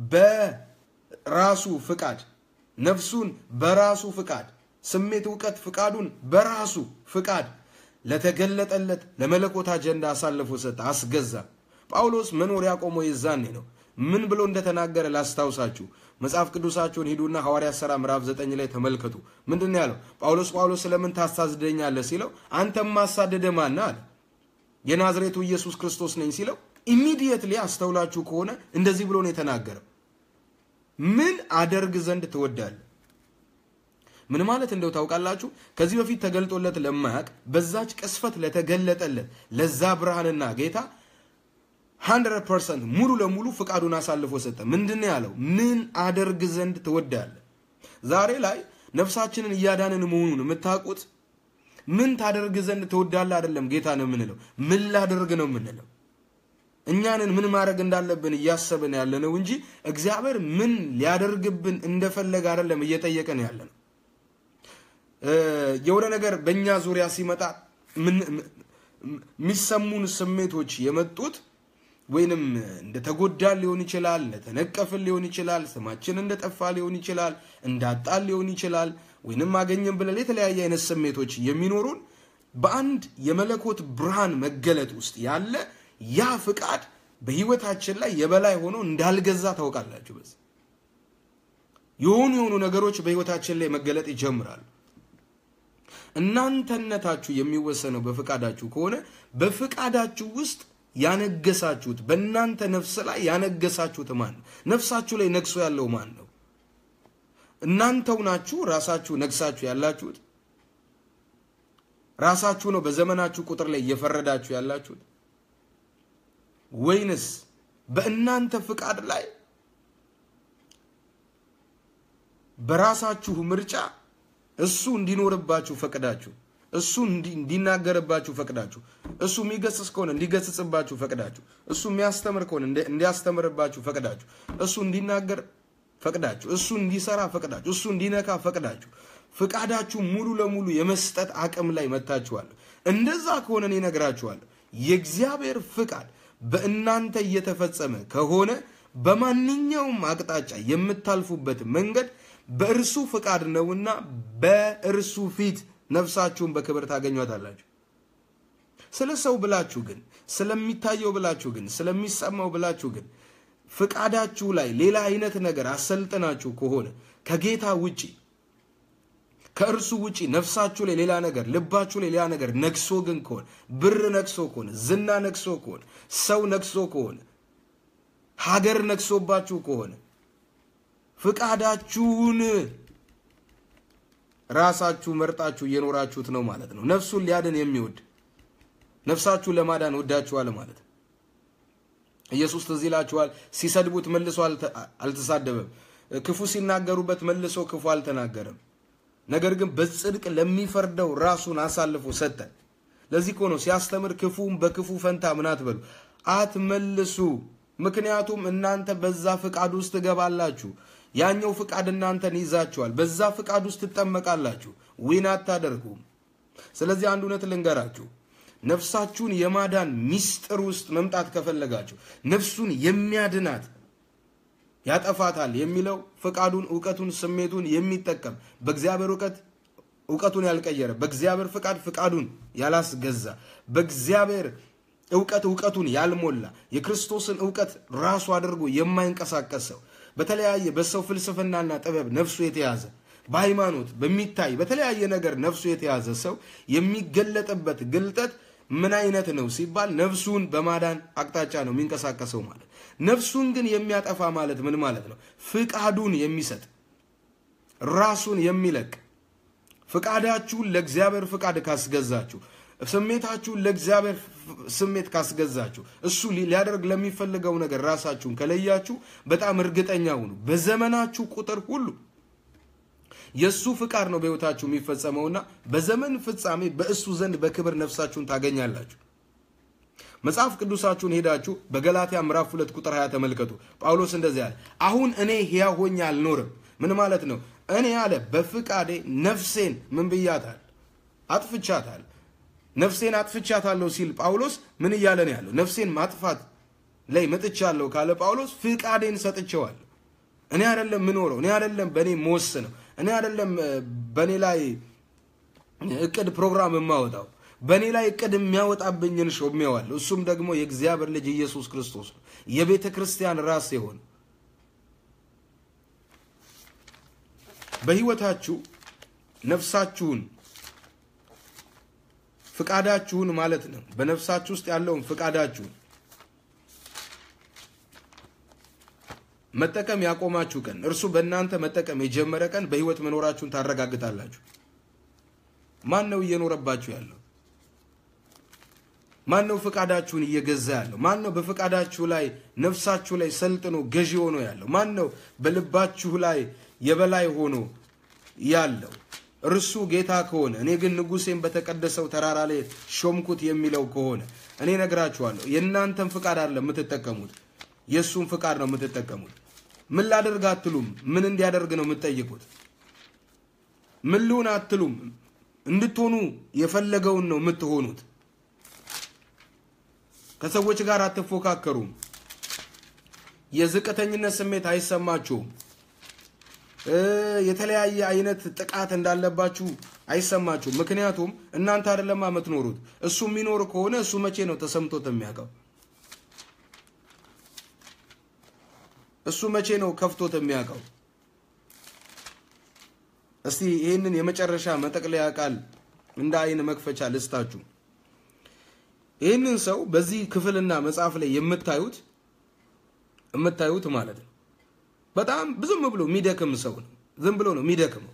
በራሱ ፍቃድ ነፍሱን በራሱ ፍቃድ ስሜት፣ እውቀት ፍቃዱን በራሱ ፍቃድ ለተገለጠለት ለመለኮት አጀንዳ አሳልፎ ሰጠ፣ አስገዛ። ጳውሎስ መኖር ያቆመው የዛኔ ነው። ምን ብሎ እንደተናገረ ላስታውሳችሁ። መጽሐፍ ቅዱሳችሁን ሂዱና ሐዋርያት ሥራ ምዕራፍ ዘጠኝ ላይ ተመልከቱ። ምንድን ነው ያለው? ጳውሎስ ጳውሎስ ስለምን ታሳድደኛለህ ሲለው አንተም ማሳደደ ማን አለ። የናዝሬቱ ኢየሱስ ክርስቶስ ነኝ ሲለው ኢሚዲየትሊ አስተውላችሁ ከሆነ እንደዚህ ብሎ ነው የተናገረው። ምን አደርግ ዘንድ ትወዳለህ? ምን ማለት እንደው ታውቃላችሁ? ከዚህ በፊት ተገልጦለት ለማያውቅ በዛች ቅስፈት ለተገለጠለት ለዛ ብርሃንና ጌታ 100 ፐርሰንት ሙሉ ለሙሉ ፍቃዱን አሳልፎ ሰጠ። ምንድን ነው ያለው? ምን አደርግ ዘንድ ትወዳለህ? ዛሬ ላይ ነፍሳችንን እያዳንን መሆኑን የምታውቁት ምን ታደርግ ዘንድ ትወዳለህ አይደለም፣ ጌታ ነው የምንለው። ምን ላደርግ ነው የምንለው። እኛንን ምን ማድረግ እንዳለብን እያሰብን ያለ ነው እንጂ እግዚአብሔር ምን ሊያደርግብን እንደፈለገ አይደለም እየጠየቀን ያለ ነው። የሆነ ነገር በእኛ ዙሪያ ሲመጣ የሚሰሙን ስሜቶች የመጡት ወይንም እንደተጎዳን ሊሆን ይችላል፣ እንደተነቀፍን ሊሆን ይችላል፣ ስማችን እንደጠፋ ሊሆን ይችላል፣ እንዳጣን ሊሆን ይችላል፣ ወይንም አገኘን ብለን የተለያየ አይነት ስሜቶች የሚኖሩን በአንድ የመለኮት ብርሃን መገለጥ ውስጥ ያለ ያ ፍቃድ በህይወታችን ላይ የበላይ ሆኖ እንዳልገዛ ታውቃላችሁ። በዚህ የሆኑ የሆኑ ነገሮች በህይወታችን ላይ መገለጥ ይጀምራሉ። እናንተነታችሁ የሚወሰነው በፍቃዳችሁ ከሆነ በፍቃዳችሁ ውስጥ ያነገሳችሁት በእናንተ ነፍስ ላይ ያነገሳችሁት ማን ነው? ነፍሳችሁ ላይ ነግሶ ያለው ማን ነው? እናንተው ናችሁ ራሳችሁ ነግሳችሁ ያላችሁት? ራሳችሁ ነው በዘመናችሁ ቁጥር ላይ እየፈረዳችሁ ያላችሁት? ወይንስ በእናንተ ፍቃድ ላይ በራሳችሁ ምርጫ እሱ እንዲኖርባችሁ ፈቅዳችሁ እሱ እንዲናገርባችሁ ፈቅዳችሁ እሱ የሚገስጽ ከሆነ እንዲገስጽባችሁ ፈቅዳችሁ እሱ የሚያስተምር ከሆነ እንዲያስተምርባችሁ ፈቅዳችሁ እሱ እንዲናገር ፈቅዳችሁ እሱ እንዲሰራ ፈቅዳችሁ እሱ እንዲነካ ፈቅዳችሁ ፍቃዳችሁ ሙሉ ለሙሉ የመስጠት አቅም ላይ መታችኋለሁ። እንደዛ ከሆነ እኔ እነግራችኋለሁ የእግዚአብሔር ፍቃድ በእናንተ እየተፈጸመ ከሆነ በማንኛውም አቅጣጫ የምታልፉበት መንገድ በእርሱ ፍቃድ ነውና በእርሱ ፊት ነፍሳችሁን በክብር ታገኟታላችሁ። ስለ ሰው ብላችሁ ግን ስለሚታየው ብላችሁ ግን ስለሚሰማው ብላችሁ ግን ፍቃዳችሁ ላይ ሌላ አይነት ነገር አሰልጥናችሁ ከሆነ ከጌታ ውጪ ከእርሱ ውጪ ነፍሳችሁ ላይ ሌላ ነገር ልባችሁ ላይ ሌላ ነገር ነግሶ ግን ከሆነ ብር ነግሶ ከሆነ ዝና ነግሶ ከሆነ ሰው ነግሶ ከሆነ ሀገር ነግሶባችሁ ከሆነ ፍቃዳችሁን ራሳችሁ መርጣችሁ እየኖራችሁት ነው ማለት ነው። ነፍሱን ሊያድን የሚወድ ነፍሳችሁን ለማዳን ወዳችኋል ማለት ነው። ኢየሱስ ትዝ ይላችኋል። ሲሰድቡት መልሶ አልተሳደበም። ክፉ ሲናገሩበት መልሶ ክፉ አልተናገረም። ነገር ግን በጽድቅ ለሚፈርደው ራሱን አሳልፎ ሰጠ። ለዚህ እኮ ነው ሲያስተምር ክፉም በክፉ ፈንታ ምን አትበሉ አትመልሱ። ምክንያቱም እናንተ በዛ ፍቃድ ውስጥ ትገባላችሁ። ያኛው ፍቃድ እናንተን ይዛችኋል። በዛ ፍቃድ ውስጥ ትጠመቃላችሁ። ዊን አታደርጉም። ስለዚህ አንድ እውነት ልንገራችሁ። ነፍሳችሁን የማዳን ሚስጥር ውስጥ መምጣት ከፈለጋችሁ ነፍሱን የሚያድናት ያጠፋታል የሚለው ፍቃዱን፣ እውቀቱን፣ ስሜቱን የሚጠቀም በእግዚአብሔር እውቀት እውቀቱን ያልቀየረ በእግዚአብሔር ፍቃድ ፍቃዱን ያላስገዛ በእግዚአብሔር እውቀት እውቀቱን ያልሞላ የክርስቶስን እውቀት ራሱ አድርጎ የማይንቀሳቀስ ሰው በተለያየ በሰው ፍልስፍናና ጥበብ ነፍሱ የተያዘ በሃይማኖት በሚታይ በተለያየ ነገር ነፍሱ የተያዘ ሰው የሚገለጥበት ግልጠት ምን አይነት ነው ሲባል ነፍሱን በማዳን አቅጣጫ ነው የሚንቀሳቀሰው ማለት። ነፍሱን ግን የሚያጠፋ ማለት ምን ማለት ነው? ፍቃዱን የሚሰጥ ራሱን የሚለቅ ፍቃዳችሁን ለእግዚአብሔር ፍቃድ ካስገዛችሁ፣ ስሜታችሁን ለእግዚአብሔር ስሜት ካስገዛችሁ፣ እሱ ሊያደርግ ለሚፈልገው ነገር ራሳችሁን ከለያችሁ፣ በጣም እርግጠኛ ሁኑ በዘመናችሁ ቁጥር ሁሉ የእሱ ፍቃድ ነው በሕይወታችሁ የሚፈጸመውና በዘመን ፍጻሜ በእሱ ዘንድ በክብር ነፍሳችሁን ታገኛላችሁ። መጽሐፍ ቅዱሳችሁን ሄዳችሁ በገላትያ ምዕራፍ ሁለት ቁጥር 20 ተመልከቱ። ጳውሎስ እንደዚህ አለ፣ አሁን እኔ ሕያው ሆኜ አልኖርም። ምን ማለት ነው? እኔ አለ በፍቃዴ ነፍሴን ምን ብያታል? አጥፍቻታል። ነፍሴን አጥፍቻታለሁ ሲል ጳውሎስ ምን እያለ ነው ያለው? ነፍሴን ማጥፋት ላይ መጥቻለሁ ካለ ጳውሎስ ፍቃዴን ሰጥቼዋለሁ። እኔ አይደለም ምኖረው፣ እኔ አይደለም በእኔ መወስነው፣ እኔ አይደለም በእኔ ላይ እቅድ ፕሮግራም የማወጣው በእኔ ላይ እቅድ የሚያወጣብኝን ሾሜዋለሁ። እሱም ደግሞ የእግዚአብሔር ልጅ ኢየሱስ ክርስቶስ ነው፣ የቤተ ክርስቲያን ራስ የሆነ በሕይወታችሁ ነፍሳችሁን ፍቃዳችሁን ማለት ነው። በነፍሳችሁ ውስጥ ያለውን ፍቃዳችሁን መጠቀም ያቆማችሁ ቀን እርሱ በእናንተ መጠቀም የጀመረ ቀን በሕይወት መኖራችሁን ታረጋግጣላችሁ። ማን ነው እየኖረባችሁ ያለው? ማን ነው ፍቃዳችሁን እየገዛ ያለው? ማን ነው በፍቃዳችሁ ላይ ነፍሳችሁ ላይ ሰልጥኖ ገዢ ሆኖ ያለው? ማን ነው በልባችሁ ላይ የበላይ ሆኖ ያለው? እርሱ ጌታ ከሆነ እኔ ግን ንጉሴን በተቀደሰው ተራራ ላይ ሾምኩት የሚለው ከሆነ እኔ ነግራችኋለሁ፣ የእናንተን ፍቃድ አይደለም የምትጠቀሙት፣ የእሱን ፍቃድ ነው የምትጠቀሙት። ምን ላደርግ አትሉም። ምን እንዲያደርግ ነው የምትጠይቁት? ምን ልሁን አትሉም። እንድትሆኑ የፈለገውን ነው የምትሆኑት። ከሰዎች ጋር አትፎካከሩም። የዝቅተኝነት ስሜት አይሰማችሁም። የተለያየ አይነት ጥቃት እንዳለባችሁ አይሰማችሁም። ምክንያቱም እናንተ አይደለማ የምትኖሩት። እሱ የሚኖር ከሆነ እሱ መቼ ነው ተሰምቶት የሚያውቀው? እሱ መቼ ነው ከፍቶት የሚያውቀው? እስቲ ይህንን የመጨረሻ መጠቅለያ ቃል እንደ አይን መክፈቻ ልስታችሁ። ይህንን ሰው በዚህ ክፍልና መጽሐፍ ላይ የምታዩት የምታዩት ማለት ነው በጣም ዝም ብሎ የሚደክም ሰው ነው። ዝም ብሎ ነው የሚደክመው።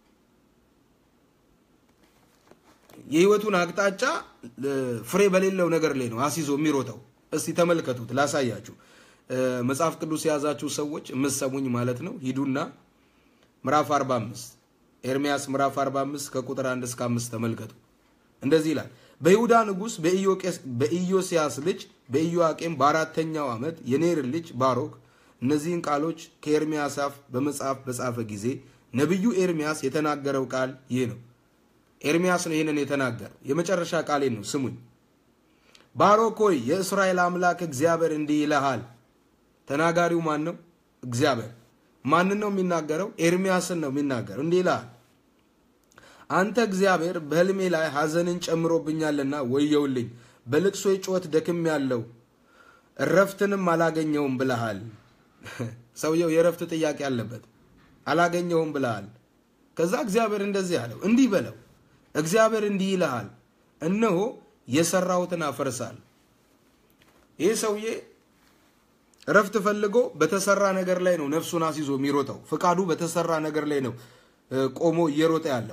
የህይወቱን አቅጣጫ ፍሬ በሌለው ነገር ላይ ነው አስይዞ የሚሮጠው። እስቲ ተመልከቱት፣ ላሳያችሁ። መጽሐፍ ቅዱስ የያዛችሁ ሰዎች የምትሰሙኝ ማለት ነው ሂዱና ምዕራፍ 45 ኤርሚያስ ምዕራፍ 45 ከቁጥር 1 እስከ 5 ተመልከቱ። እንደዚህ ይላል። በይሁዳ ንጉሥ በኢዮስያስ ልጅ በኢዮአቄም በአራተኛው ዓመት የኔር ልጅ ባሮክ እነዚህን ቃሎች ከኤርሚያስ አፍ በመጽሐፍ በጻፈ ጊዜ ነቢዩ ኤርሚያስ የተናገረው ቃል ይህ ነው። ኤርሚያስ ነው ይህንን የተናገረው። የመጨረሻ ቃሌን ነው ስሙኝ። ባሮክ ሆይ የእስራኤል አምላክ እግዚአብሔር እንዲህ ይልሃል። ተናጋሪው ማን ነው? እግዚአብሔር። ማንን ነው የሚናገረው? ኤርሚያስን ነው የሚናገረው። እንዲህ ይልሃል አንተ እግዚአብሔር በሕልሜ ላይ ሐዘንን ጨምሮብኛልና ወየውልኝ፣ በልቅሶ ጩኸት ደክም ያለው እረፍትንም አላገኘውም ብለሃል። ሰውየው የእረፍት ጥያቄ አለበት። አላገኘውም ብለሃል። ከዛ እግዚአብሔር እንደዚህ አለው፣ እንዲህ በለው እግዚአብሔር እንዲህ ይልሃል፣ እነሆ የሰራሁትን አፈርሳል። ይህ ሰውዬ እረፍት ፈልጎ በተሰራ ነገር ላይ ነው ነፍሱን አስይዞ የሚሮጠው። ፍቃዱ በተሰራ ነገር ላይ ነው ቆሞ እየሮጠ ያለው።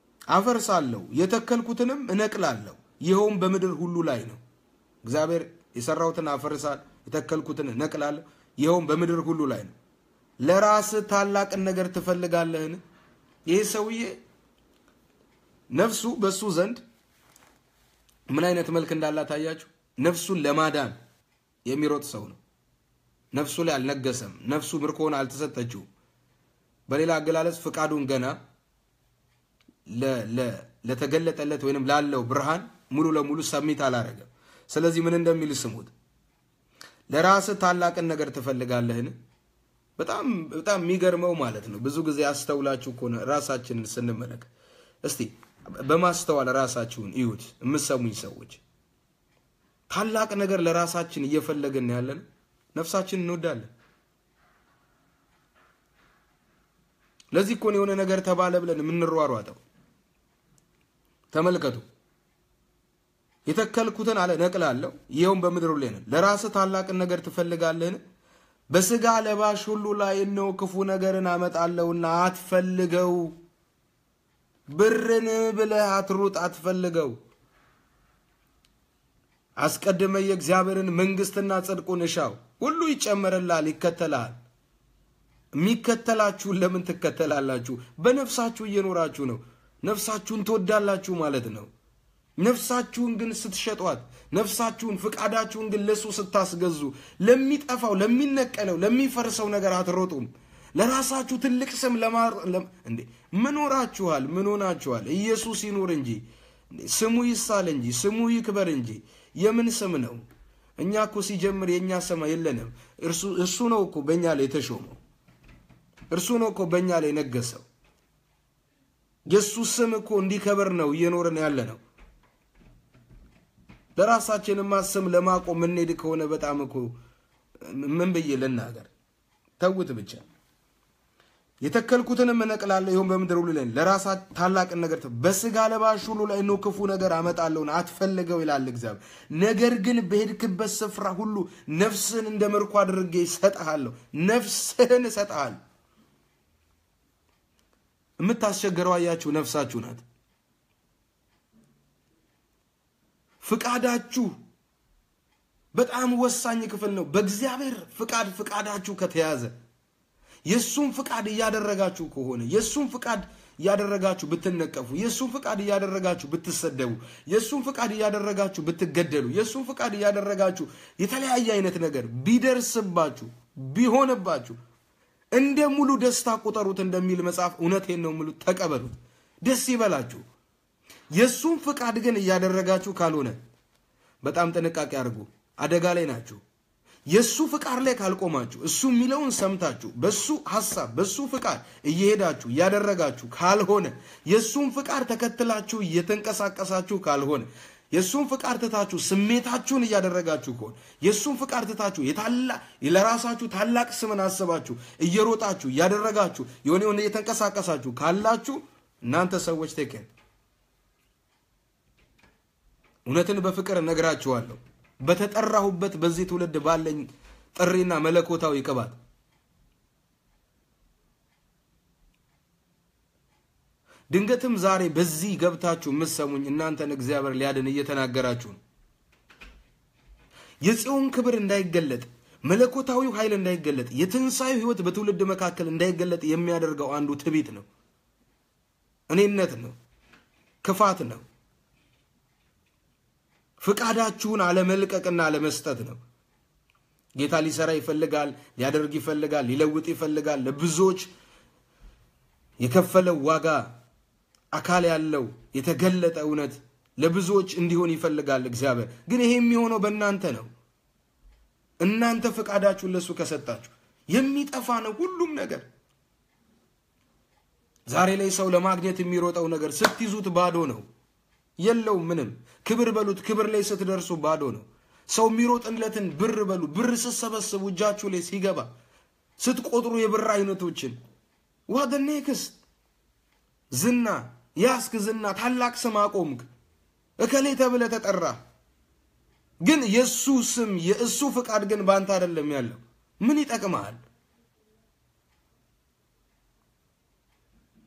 አፈርሳለሁ፣ የተከልኩትንም እነቅላለሁ፣ ይኸውም በምድር ሁሉ ላይ ነው። እግዚአብሔር የሰራሁትን አፈርሳለሁ፣ የተከልኩትን እነቅላለሁ፣ ይኸውም በምድር ሁሉ ላይ ነው። ለራስህ ታላቅን ነገር ትፈልጋለህን? ይህ ሰውዬ ነፍሱ በሱ ዘንድ ምን አይነት መልክ እንዳላት ታያችሁ? ነፍሱን ለማዳን የሚሮጥ ሰው ነው። ነፍሱ ላይ አልነገሰም። ነፍሱ ምርኮን አልተሰጠችው። በሌላ አገላለጽ ፍቃዱን ገና ለተገለጠለት ወይንም ላለው ብርሃን ሙሉ ለሙሉ ሰሚት አላረገም። ስለዚህ ምን እንደሚል ስሙት። ለራስህ ታላቅን ነገር ትፈልጋለህን? በጣም በጣም የሚገርመው ማለት ነው። ብዙ ጊዜ አስተውላችሁ ከሆነ ራሳችንን ስንመለከት እስቲ በማስተዋል ራሳችሁን እዩት። የምሰሙኝ ሰዎች ታላቅ ነገር ለራሳችን እየፈለግን ያለን ነፍሳችን እንወዳለን። ለዚህ እኮ ነው የሆነ ነገር ተባለ ብለን የምንሯሯጠው። ተመልከቱ። የተከልኩትን አለ ነቅላለሁ፣ ይኸውም በምድር ላይ ነው። ለራስህ ታላቅን ነገር ትፈልጋለህን? በስጋ ለባሽ ሁሉ ላይ እነሆ ክፉ ነገርን አመጣለሁና አትፈልገው። ብርን ብለህ አትሩጥ፣ አትፈልገው። አስቀድመ የእግዚአብሔርን መንግስትና ጽድቁን እሻው፣ ሁሉ ይጨመርልሃል፣ ይከተልሃል። የሚከተላችሁን ለምን ትከተላላችሁ? በነፍሳችሁ እየኖራችሁ ነው። ነፍሳችሁን ትወዳላችሁ ማለት ነው። ነፍሳችሁን ግን ስትሸጧት፣ ነፍሳችሁን ፍቃዳችሁን ግን ለሱ ስታስገዙ፣ ለሚጠፋው ለሚነቀለው ለሚፈርሰው ነገር አትሮጡም። ለራሳችሁ ትልቅ ስም እንዴ ምን ሆናችኋል? ምን ሆናችኋል? ኢየሱስ ይኑር እንጂ ስሙ ይሳል እንጂ ስሙ ይክበር እንጂ የምን ስም ነው? እኛ እኮ ሲጀምር የእኛ ስም የለንም። እርሱ ነው እኮ በእኛ ላይ የተሾመው። እርሱ ነው እኮ በእኛ ላይ ነገሰው። የእሱ ስም እኮ እንዲከበር ነው እየኖርን ያለ ነው። ለራሳችንማ ስም ለማቆም የምንሄድ ከሆነ በጣም እኮ ምን ብዬ ልናገር? ተውት ብቻ። የተከልኩትንም እነቅላለሁ፣ ይሁን በምድር ሁሉ ላይ ለራሳ ታላቅን ነገር በስጋ ለባሽ ሁሉ ላይ ነው ክፉ ነገር አመጣለሁን አትፈልገው ይላል እግዚአብሔር። ነገር ግን በሄድክበት ስፍራ ሁሉ ነፍስህን እንደ ምርኮ አድርጌ እሰጥሃለሁ። ነፍስህን እሰጥሃለሁ። የምታስቸግረው አያችሁ ነፍሳችሁ ናት። ፍቃዳችሁ በጣም ወሳኝ ክፍል ነው። በእግዚአብሔር ፍቃድ ፍቃዳችሁ ከተያዘ የእሱን ፍቃድ እያደረጋችሁ ከሆነ የእሱን ፍቃድ እያደረጋችሁ ብትነቀፉ፣ የእሱን ፍቃድ እያደረጋችሁ ብትሰደቡ፣ የእሱን ፍቃድ እያደረጋችሁ ብትገደሉ፣ የእሱን ፍቃድ እያደረጋችሁ የተለያየ አይነት ነገር ቢደርስባችሁ ቢሆንባችሁ እንደ ሙሉ ደስታ ቁጠሩት እንደሚል መጽሐፍ እውነቴን ነው ሙሉ ተቀበሉት፣ ደስ ይበላችሁ። የእሱን ፍቃድ ግን እያደረጋችሁ ካልሆነ በጣም ጥንቃቄ አድርጉ፣ አደጋ ላይ ናችሁ። የእሱ ፍቃድ ላይ ካልቆማችሁ እሱ የሚለውን ሰምታችሁ በሱ ሐሳብ በሱ ፍቃድ እየሄዳችሁ እያደረጋችሁ ካልሆነ የእሱን ፍቃድ ተከትላችሁ እየተንቀሳቀሳችሁ ካልሆነ የእሱን ፍቃድ ትታችሁ ስሜታችሁን እያደረጋችሁ ከሆነ የእሱን ፍቃድ ትታችሁ ለራሳችሁ ታላቅ ስምን አስባችሁ እየሮጣችሁ እያደረጋችሁ የሆነ የሆነ እየተንቀሳቀሳችሁ ካላችሁ እናንተ ሰዎች ቴክን እውነትን በፍቅር እነግራችኋለሁ። በተጠራሁበት በዚህ ትውልድ ባለኝ ጥሪና መለኮታዊ ቅባት ድንገትም ዛሬ በዚህ ገብታችሁ የምትሰሙኝ እናንተን እግዚአብሔር ሊያድን እየተናገራችሁ ነው። የጽዮን ክብር እንዳይገለጥ፣ መለኮታዊው ኃይል እንዳይገለጥ፣ የትንሣኤው ሕይወት በትውልድ መካከል እንዳይገለጥ የሚያደርገው አንዱ ትዕቢት ነው፣ እኔነት ነው፣ ክፋት ነው። ፍቃዳችሁን አለመልቀቅና አለመስጠት ነው። ጌታ ሊሰራ ይፈልጋል፣ ሊያደርግ ይፈልጋል፣ ሊለውጥ ይፈልጋል። ለብዙዎች የከፈለው ዋጋ አካል ያለው የተገለጠ እውነት ለብዙዎች እንዲሆን ይፈልጋል እግዚአብሔር። ግን ይሄ የሚሆነው በእናንተ ነው። እናንተ ፍቃዳችሁን ለእሱ ከሰጣችሁ የሚጠፋ ነው ሁሉም ነገር። ዛሬ ላይ ሰው ለማግኘት የሚሮጠው ነገር ስትይዙት ባዶ ነው፣ የለው ምንም። ክብር በሉት፣ ክብር ላይ ስትደርሱ ባዶ ነው። ሰው የሚሮጥለትን ብር በሉ፣ ብር ስትሰበስቡ እጃችሁ ላይ ሲገባ ስትቆጥሩ የብር አይነቶችን ዋደ ኔክስት ዝና ያስክ ዝና ታላቅ ስም አቆምክ፣ እከሌ ተብለ ተጠራ። ግን የእሱ ስም የእሱ ፍቃድ ግን በአንተ አይደለም ያለው። ምን ይጠቅመሃል?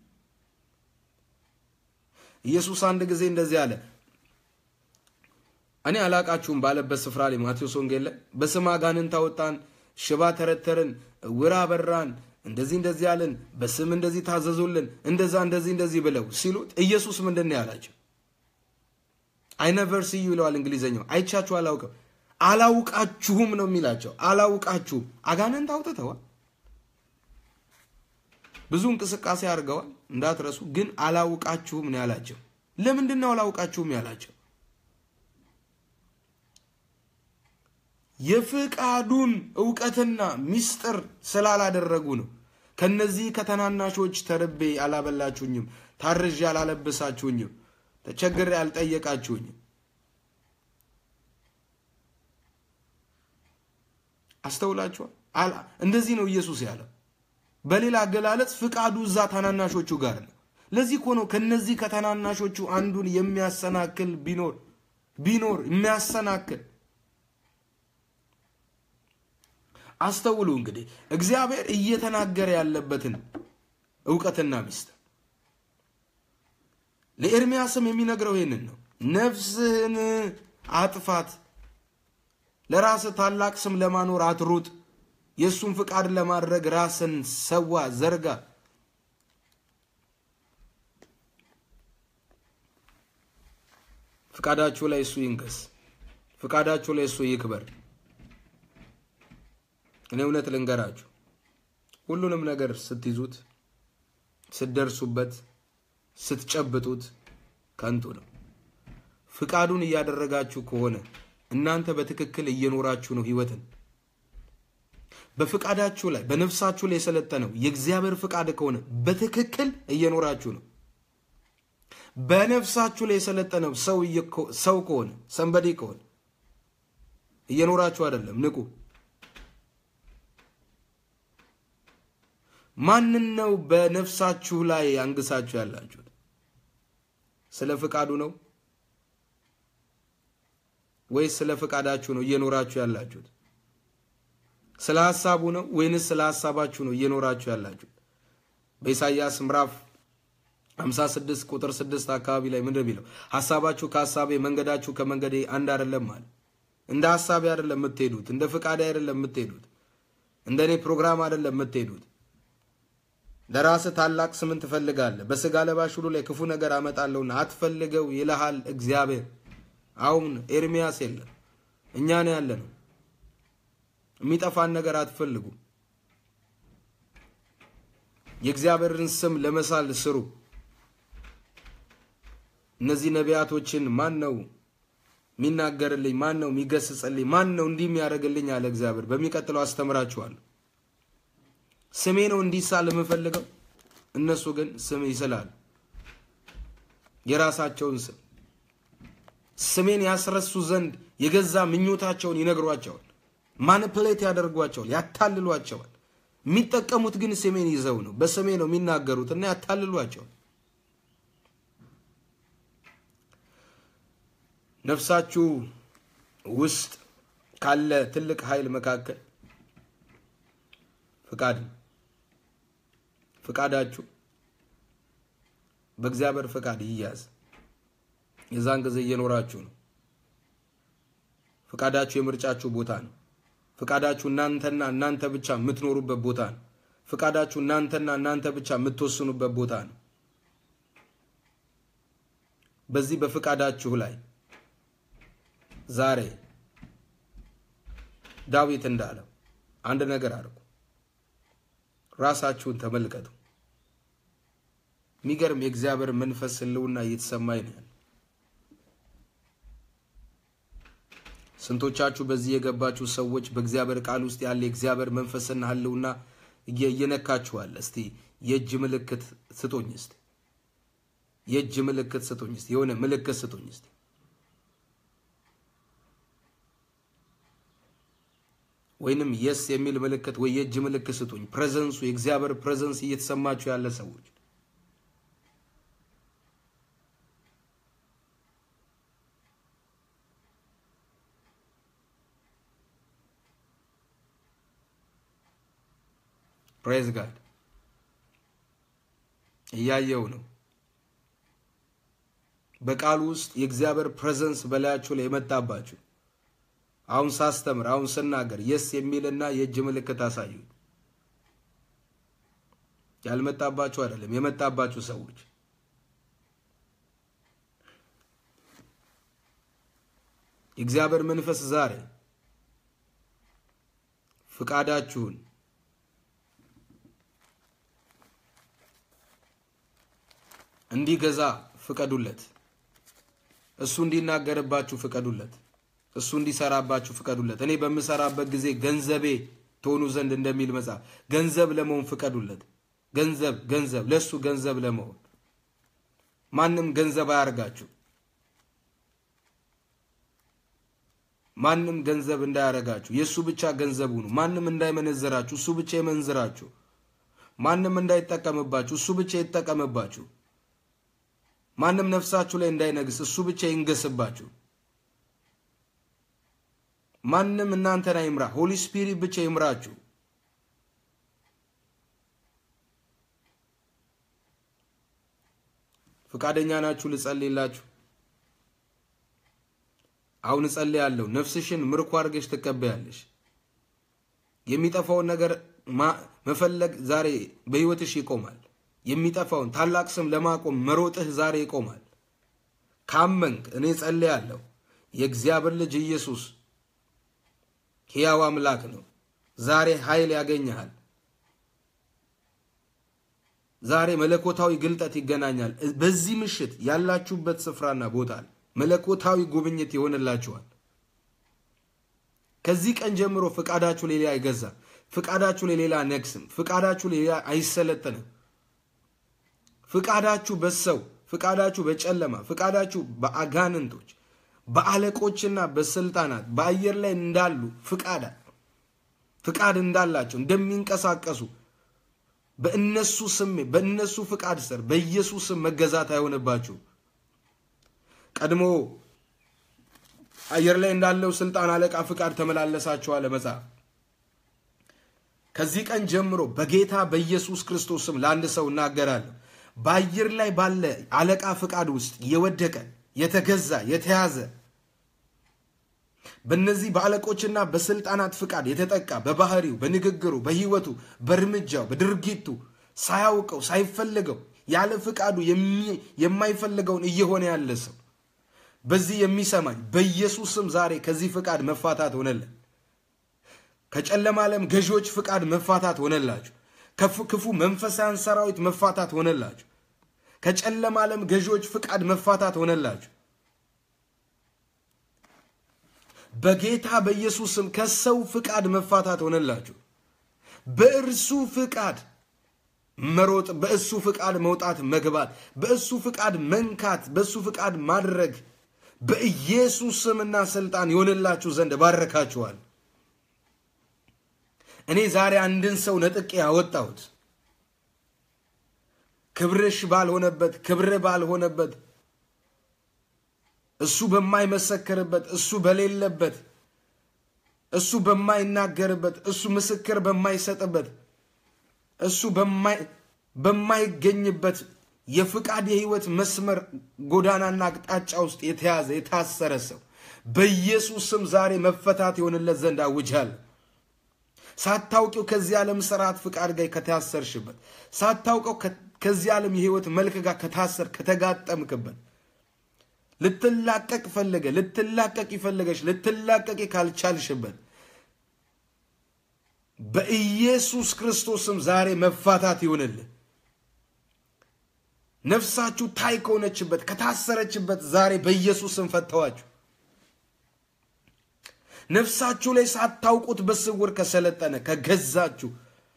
ኢየሱስ አንድ ጊዜ እንደዚህ አለ። እኔ አላቃችሁም ባለበት ስፍራ ላይ ማቴዎስ ወንጌል ላይ በስም አጋንንት አወጣን፣ ሽባ ተረተርን፣ ዕውር አበራን፣ እንደዚህ እንደዚህ ያለን፣ በስም እንደዚህ ታዘዙልን፣ እንደዛ እንደዚህ እንደዚህ ብለው ሲሉት ኢየሱስ ምንድን ነው ያላቸው? አይ ነቨር ሲ ዩ ይለዋል እንግሊዘኛው። አይቻችሁ አላውቅም፣ አላውቃችሁም ነው የሚላቸው። አላውቃችሁም። አጋንንት አውጥተዋል፣ ብዙ እንቅስቃሴ አድርገዋል እንዳትረሱ። ግን አላውቃችሁም ነው ያላቸው። ለምንድን ነው አላውቃችሁም ያላቸው? የፍቃዱን እውቀትና ሚስጥር ስላላደረጉ ነው። ከነዚህ ከተናናሾች ተርቤ አላበላችሁኝም፣ ታርዤ አላለበሳችሁኝም፣ ተቸግሬ አልጠየቃችሁኝም። አስተውላችኋል? እንደዚህ ነው ኢየሱስ ያለው። በሌላ አገላለጽ ፍቃዱ እዛ ታናናሾቹ ጋር ነው። ለዚህ እኮ ነው ከነዚህ ከተናናሾቹ አንዱን የሚያሰናክል ቢኖር ቢኖር የሚያሰናክል አስተውሉ እንግዲህ እግዚአብሔር እየተናገረ ያለበትን እውቀትና ሚስጥር ለኤርሚያስም የሚነግረው ይህንን ነው። ነፍስህን አጥፋት፣ ለራስህ ታላቅ ስም ለማኖር አትሩጥ፣ የእሱን ፍቃድ ለማድረግ ራስን ሰዋ፣ ዘርጋ። ፍቃዳችሁ ላይ እሱ ይንገስ፣ ፍቃዳችሁ ላይ እሱ ይክበር። እኔ እውነት ልንገራችሁ፣ ሁሉንም ነገር ስትይዙት፣ ስትደርሱበት፣ ስትጨብጡት ከንቱ ነው። ፍቃዱን እያደረጋችሁ ከሆነ እናንተ በትክክል እየኖራችሁ ነው ህይወትን። በፍቃዳችሁ ላይ በነፍሳችሁ ላይ የሰለጠነው የእግዚአብሔር ፍቃድ ከሆነ በትክክል እየኖራችሁ ነው። በነፍሳችሁ ላይ የሰለጠነው ሰው ከሆነ ሰንበዴ ከሆነ እየኖራችሁ አይደለም። ንቁ። ማንን ነው በነፍሳችሁ ላይ አንግሳችሁ ያላችሁት? ስለ ፍቃዱ ነው ወይስ ስለ ፍቃዳችሁ ነው እየኖራችሁ ያላችሁት? ስለ ሐሳቡ ነው ወይንስ ስለ ሐሳባችሁ ነው እየኖራችሁ ያላችሁት? በኢሳይያስ ምዕራፍ 56 ቁጥር 6 አካባቢ ላይ ምንድን የሚለው ሐሳባችሁ ከሐሳቤ መንገዳችሁ ከመንገዴ አንድ አይደለም አለ። እንደ ሐሳቤ አይደለም የምትሄዱት፣ እንደ ፍቃዴ አይደለም የምትሄዱት፣ እንደ እኔ ፕሮግራም አይደለም የምትሄዱት። ለራስህ ታላቅ ስምን ትፈልጋለህ፣ በስጋ ለባሽ ሁሉ ላይ ክፉ ነገር አመጣለሁና አትፈልገው ይልሃል እግዚአብሔር። አሁን ኤርሚያስ የለም፣ እኛ ነው ያለ ነው። የሚጠፋን ነገር አትፈልጉ። የእግዚአብሔርን ስም ለመሳል ስሩ። እነዚህ ነቢያቶችን ማን ነው የሚናገርልኝ? ማን ነው የሚገስጽልኝ? ማን ነው እንዲህ የሚያደርግልኝ? አለ እግዚአብሔር። በሚቀጥለው አስተምራችኋለሁ። ስሜ ነው እንዲሳል የምፈልገው። እነሱ ግን ስም ይስላሉ፣ የራሳቸውን ስም ስሜን ያስረሱ ዘንድ የገዛ ምኞታቸውን ይነግሯቸዋል፣ ማኒፕሌት ያደርጓቸዋል፣ ያታልሏቸዋል። የሚጠቀሙት ግን ስሜን ይዘው ነው፣ በስሜ ነው የሚናገሩት እና ያታልሏቸዋል። ነፍሳችሁ ውስጥ ካለ ትልቅ ኃይል መካከል ፍቃድ ፍቃዳችሁ በእግዚአብሔር ፍቃድ ይያዝ። የዛን ጊዜ እየኖራችሁ ነው። ፍቃዳችሁ የምርጫችሁ ቦታ ነው። ፍቃዳችሁ እናንተና እናንተ ብቻ የምትኖሩበት ቦታ ነው። ፍቃዳችሁ እናንተና እናንተ ብቻ የምትወስኑበት ቦታ ነው። በዚህ በፍቃዳችሁ ላይ ዛሬ ዳዊት እንዳለው አንድ ነገር አድርጉ። ራሳችሁን ተመልከቱ። የሚገርም የእግዚአብሔር መንፈስ ህልውና እየተሰማኝ ነው ያለ። ስንቶቻችሁ በዚህ የገባችሁ ሰዎች በእግዚአብሔር ቃል ውስጥ ያለ የእግዚአብሔር መንፈስና ህልውና እየነካችኋል? እስቲ የእጅ ምልክት ስጡኝ። እስቲ የእጅ ምልክት ስጡኝ። እስቲ የሆነ ምልክት ስጡኝ። እስቲ ወይንም የስ የሚል ምልክት ወይ የእጅ ምልክት ስጡኝ። ፕሬዘንሱ የእግዚአብሔር ፕሬዘንስ እየተሰማችሁ ያለ ሰዎች ፕሬዝ ጋድ እያየው ነው። በቃሉ ውስጥ የእግዚአብሔር ፕሬዘንስ በላያችሁ ላይ የመጣባችሁ አሁን ሳስተምር አሁን ስናገር የስ የሚልና የእጅ ምልክት አሳዩ። ያልመጣባችሁ አይደለም የመጣባችሁ ሰዎች የእግዚአብሔር መንፈስ ዛሬ ፍቃዳችሁን እንዲገዛ ፍቀዱለት። እሱ እንዲናገርባችሁ ፍቀዱለት። እሱ እንዲሰራባችሁ ፍቀዱለት። እኔ በምሰራበት ጊዜ ገንዘቤ ትሆኑ ዘንድ እንደሚል መጽሐፍ ገንዘብ ለመሆን ፍቀዱለት። ገንዘብ ገንዘብ ለእሱ ገንዘብ ለመሆን ማንም ገንዘብ አያርጋችሁ። ማንም ገንዘብ እንዳያረጋችሁ የእሱ ብቻ ገንዘብ ሁኑ። ማንም እንዳይመነዝራችሁ እሱ ብቻ ይመንዝራችሁ። ማንም እንዳይጠቀምባችሁ እሱ ብቻ ይጠቀምባችሁ። ማንም ነፍሳችሁ ላይ እንዳይነግስ እሱ ብቻ ይንገስባችሁ። ማንም እናንተን አይምራ፣ ሆሊ ስፒሪት ብቻ ይምራችሁ። ፈቃደኛ ናችሁ? ልጸልይላችሁ። አሁን እጸልያለሁ። ነፍስሽን ምርኮ አድርገሽ ትቀበያለሽ። የሚጠፋውን ነገር መፈለግ ዛሬ በሕይወትሽ ይቆማል። የሚጠፋውን ታላቅ ስም ለማቆም መሮጥህ ዛሬ ይቆማል። ካመንክ እኔ ጸልያለሁ። የእግዚአብሔር ልጅ ኢየሱስ ሕያው አምላክ ነው። ዛሬ ኃይል ያገኘሃል። ዛሬ መለኮታዊ ግልጠት ይገናኛል። በዚህ ምሽት ያላችሁበት ስፍራና ቦታ መለኮታዊ ጉብኝት ይሆንላችኋል። ከዚህ ቀን ጀምሮ ፍቃዳችሁ ሌላ አይገዛም። ፍቃዳችሁ ለሌላ ነግስም። ፍቃዳችሁ ሌላ አይሰለጥንም። ፍቃዳችሁ በሰው ፍቃዳችሁ በጨለማ ፍቃዳችሁ በአጋንንቶች በአለቆችና በስልጣናት በአየር ላይ እንዳሉ ፍቃዳ ፍቃድ እንዳላቸው እንደሚንቀሳቀሱ በእነሱ ስሜት በእነሱ ፍቃድ ስር በኢየሱስ ስም መገዛት አይሆንባችሁ። ቀድሞ አየር ላይ እንዳለው ስልጣን አለቃ ፍቃድ ተመላለሳችኋል መጽሐፍ። ከዚህ ቀን ጀምሮ በጌታ በኢየሱስ ክርስቶስ ስም ለአንድ ሰው እናገራለሁ። በአየር ላይ ባለ አለቃ ፍቃድ ውስጥ የወደቀ የተገዛ የተያዘ በእነዚህ በአለቆችና በስልጣናት ፍቃድ የተጠቃ በባህሪው፣ በንግግሩ፣ በህይወቱ፣ በእርምጃው፣ በድርጊቱ ሳያውቀው ሳይፈልገው ያለ ፍቃዱ የማይፈልገውን እየሆነ ያለ ሰው በዚህ የሚሰማኝ በኢየሱስ ስም ዛሬ ከዚህ ፍቃድ መፋታት ሆነለን። ከጨለማ ዓለም ገዢዎች ፍቃድ መፋታት ሆነላችሁ። ክፉ መንፈሳን ሰራዊት መፋታት ሆነላችሁ። ከጨለማ ዓለም ገዢዎች ፍቃድ መፋታት ሆነላችሁ። በጌታ በኢየሱስ ስም ከሰው ፍቃድ መፋታት ሆነላችሁ። በእርሱ ፍቃድ መሮጥ፣ በእሱ ፍቃድ መውጣት መግባት፣ በእሱ ፍቃድ መንካት፣ በእሱ ፍቃድ ማድረግ በኢየሱስ ስምና ስልጣን ይሆንላችሁ ዘንድ ባረካችኋል። እኔ ዛሬ አንድን ሰው ነጥቄ ያወጣሁት ክብርሽ ባልሆነበት ክብር ባልሆነበት እሱ በማይመሰክርበት እሱ በሌለበት እሱ በማይናገርበት እሱ ምስክር በማይሰጥበት እሱ በማይገኝበት የፍቃድ የህይወት መስመር ጎዳናና አቅጣጫ ውስጥ የተያዘ የታሰረ ሰው በኢየሱስ ስም ዛሬ መፈታት የሆንለት ዘንድ አውጃለሁ። ሳታውቂው ከዚህ ዓለም ስርዓት ፍቃድ ጋር ከታሰርሽበት ሳታውቀው ከዚህ ዓለም የህይወት መልክ ጋር ከታሰር ከተጋጠምክበት ልትላቀቅ ፈለገ ልትላቀቅ ይፈለገች ልትላቀቅ ካልቻልሽበት በኢየሱስ ክርስቶስም ዛሬ መፋታት ይሆንልህ። ነፍሳችሁ ታይ ከሆነችበት ከታሰረችበት ዛሬ በኢየሱስም ፈተዋችሁ። ነፍሳችሁ ላይ ሳታውቁት በስውር ከሰለጠነ ከገዛችሁ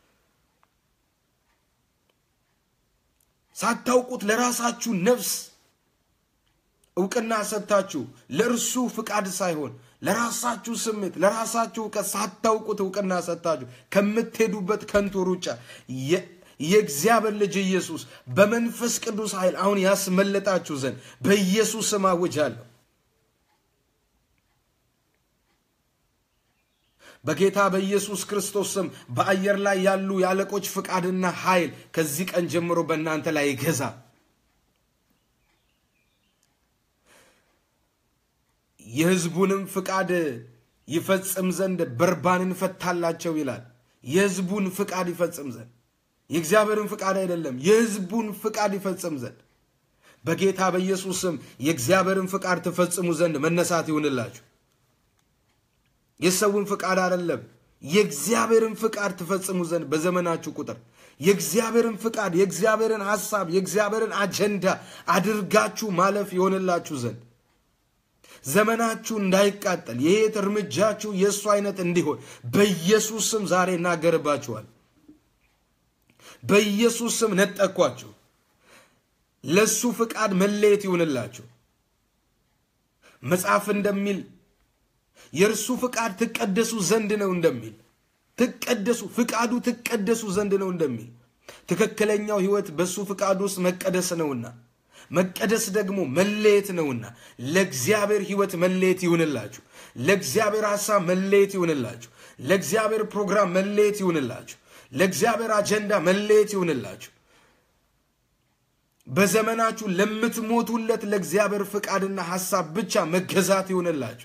ሳታውቁት ለራሳችሁ ነፍስ እውቅና ሰጥታችሁ ለእርሱ ፍቃድ ሳይሆን ለራሳችሁ ስሜት ለራሳችሁ እውቀት ሳታውቁት እውቅና ሰጥታችሁ ከምትሄዱበት ከንቱ ሩጫ የእግዚአብሔር ልጅ ኢየሱስ በመንፈስ ቅዱስ ኃይል አሁን ያስመለጣችሁ ዘንድ በኢየሱስ ስም አውጃለሁ። በጌታ በኢየሱስ ክርስቶስ ስም በአየር ላይ ያሉ የአለቆች ፍቃድና ኃይል ከዚህ ቀን ጀምሮ በእናንተ ላይ ይገዛ። የሕዝቡንም ፍቃድ ይፈጽም ዘንድ በርባንን ፈታላቸው ይላል። የሕዝቡን ፍቃድ ይፈጽም ዘንድ የእግዚአብሔርን ፍቃድ አይደለም፣ የሕዝቡን ፍቃድ ይፈጽም ዘንድ በጌታ በኢየሱስ ስም የእግዚአብሔርን ፍቃድ ትፈጽሙ ዘንድ መነሳት ይሁንላችሁ። የሰውን ፍቃድ አይደለም፣ የእግዚአብሔርን ፍቃድ ትፈጽሙ ዘንድ በዘመናችሁ ቁጥር የእግዚአብሔርን ፍቃድ፣ የእግዚአብሔርን ሐሳብ፣ የእግዚአብሔርን አጀንዳ አድርጋችሁ ማለፍ ይሆንላችሁ ዘንድ ዘመናችሁ እንዳይቃጠል የህይወት እርምጃችሁ የእሱ አይነት እንዲሆን በኢየሱስ ስም ዛሬ እናገርባችኋል። በኢየሱስ ስም ነጠኳችሁ። ለሱ ፍቃድ መለየት ይሁንላችሁ። መጽሐፍ እንደሚል የእርሱ ፍቃድ ትቀደሱ ዘንድ ነው እንደሚል ትቀደሱ ፍቃዱ ትቀደሱ ዘንድ ነው እንደሚል ትክክለኛው ህይወት በሱ ፍቃድ ውስጥ መቀደስ ነውና መቀደስ ደግሞ መለየት ነውና ለእግዚአብሔር ህይወት መለየት ይሁንላችሁ። ለእግዚአብሔር ሐሳብ መለየት ይሁንላችሁ። ለእግዚአብሔር ፕሮግራም መለየት ይሁንላችሁ። ለእግዚአብሔር አጀንዳ መለየት ይሁንላችሁ። በዘመናችሁ ለምትሞቱለት ለእግዚአብሔር ፍቃድና ሐሳብ ብቻ መገዛት ይሁንላችሁ።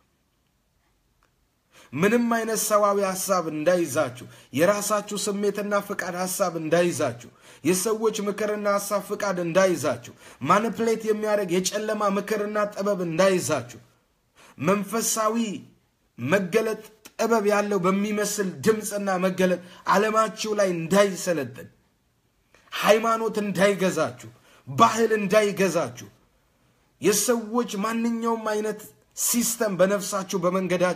ምንም አይነት ሰዋዊ ሐሳብ እንዳይዛችሁ፣ የራሳችሁ ስሜትና ፍቃድ ሐሳብ እንዳይዛችሁ፣ የሰዎች ምክርና ሐሳብ ፍቃድ እንዳይዛችሁ፣ ማኒፕሌት የሚያደርግ የጨለማ ምክርና ጥበብ እንዳይዛችሁ፣ መንፈሳዊ መገለጥ ጥበብ ያለው በሚመስል ድምፅና መገለጥ ዓለማችሁ ላይ እንዳይሰለጥን፣ ሃይማኖት እንዳይገዛችሁ፣ ባህል እንዳይገዛችሁ፣ የሰዎች ማንኛውም አይነት ሲስተም በነፍሳችሁ በመንገዳችሁ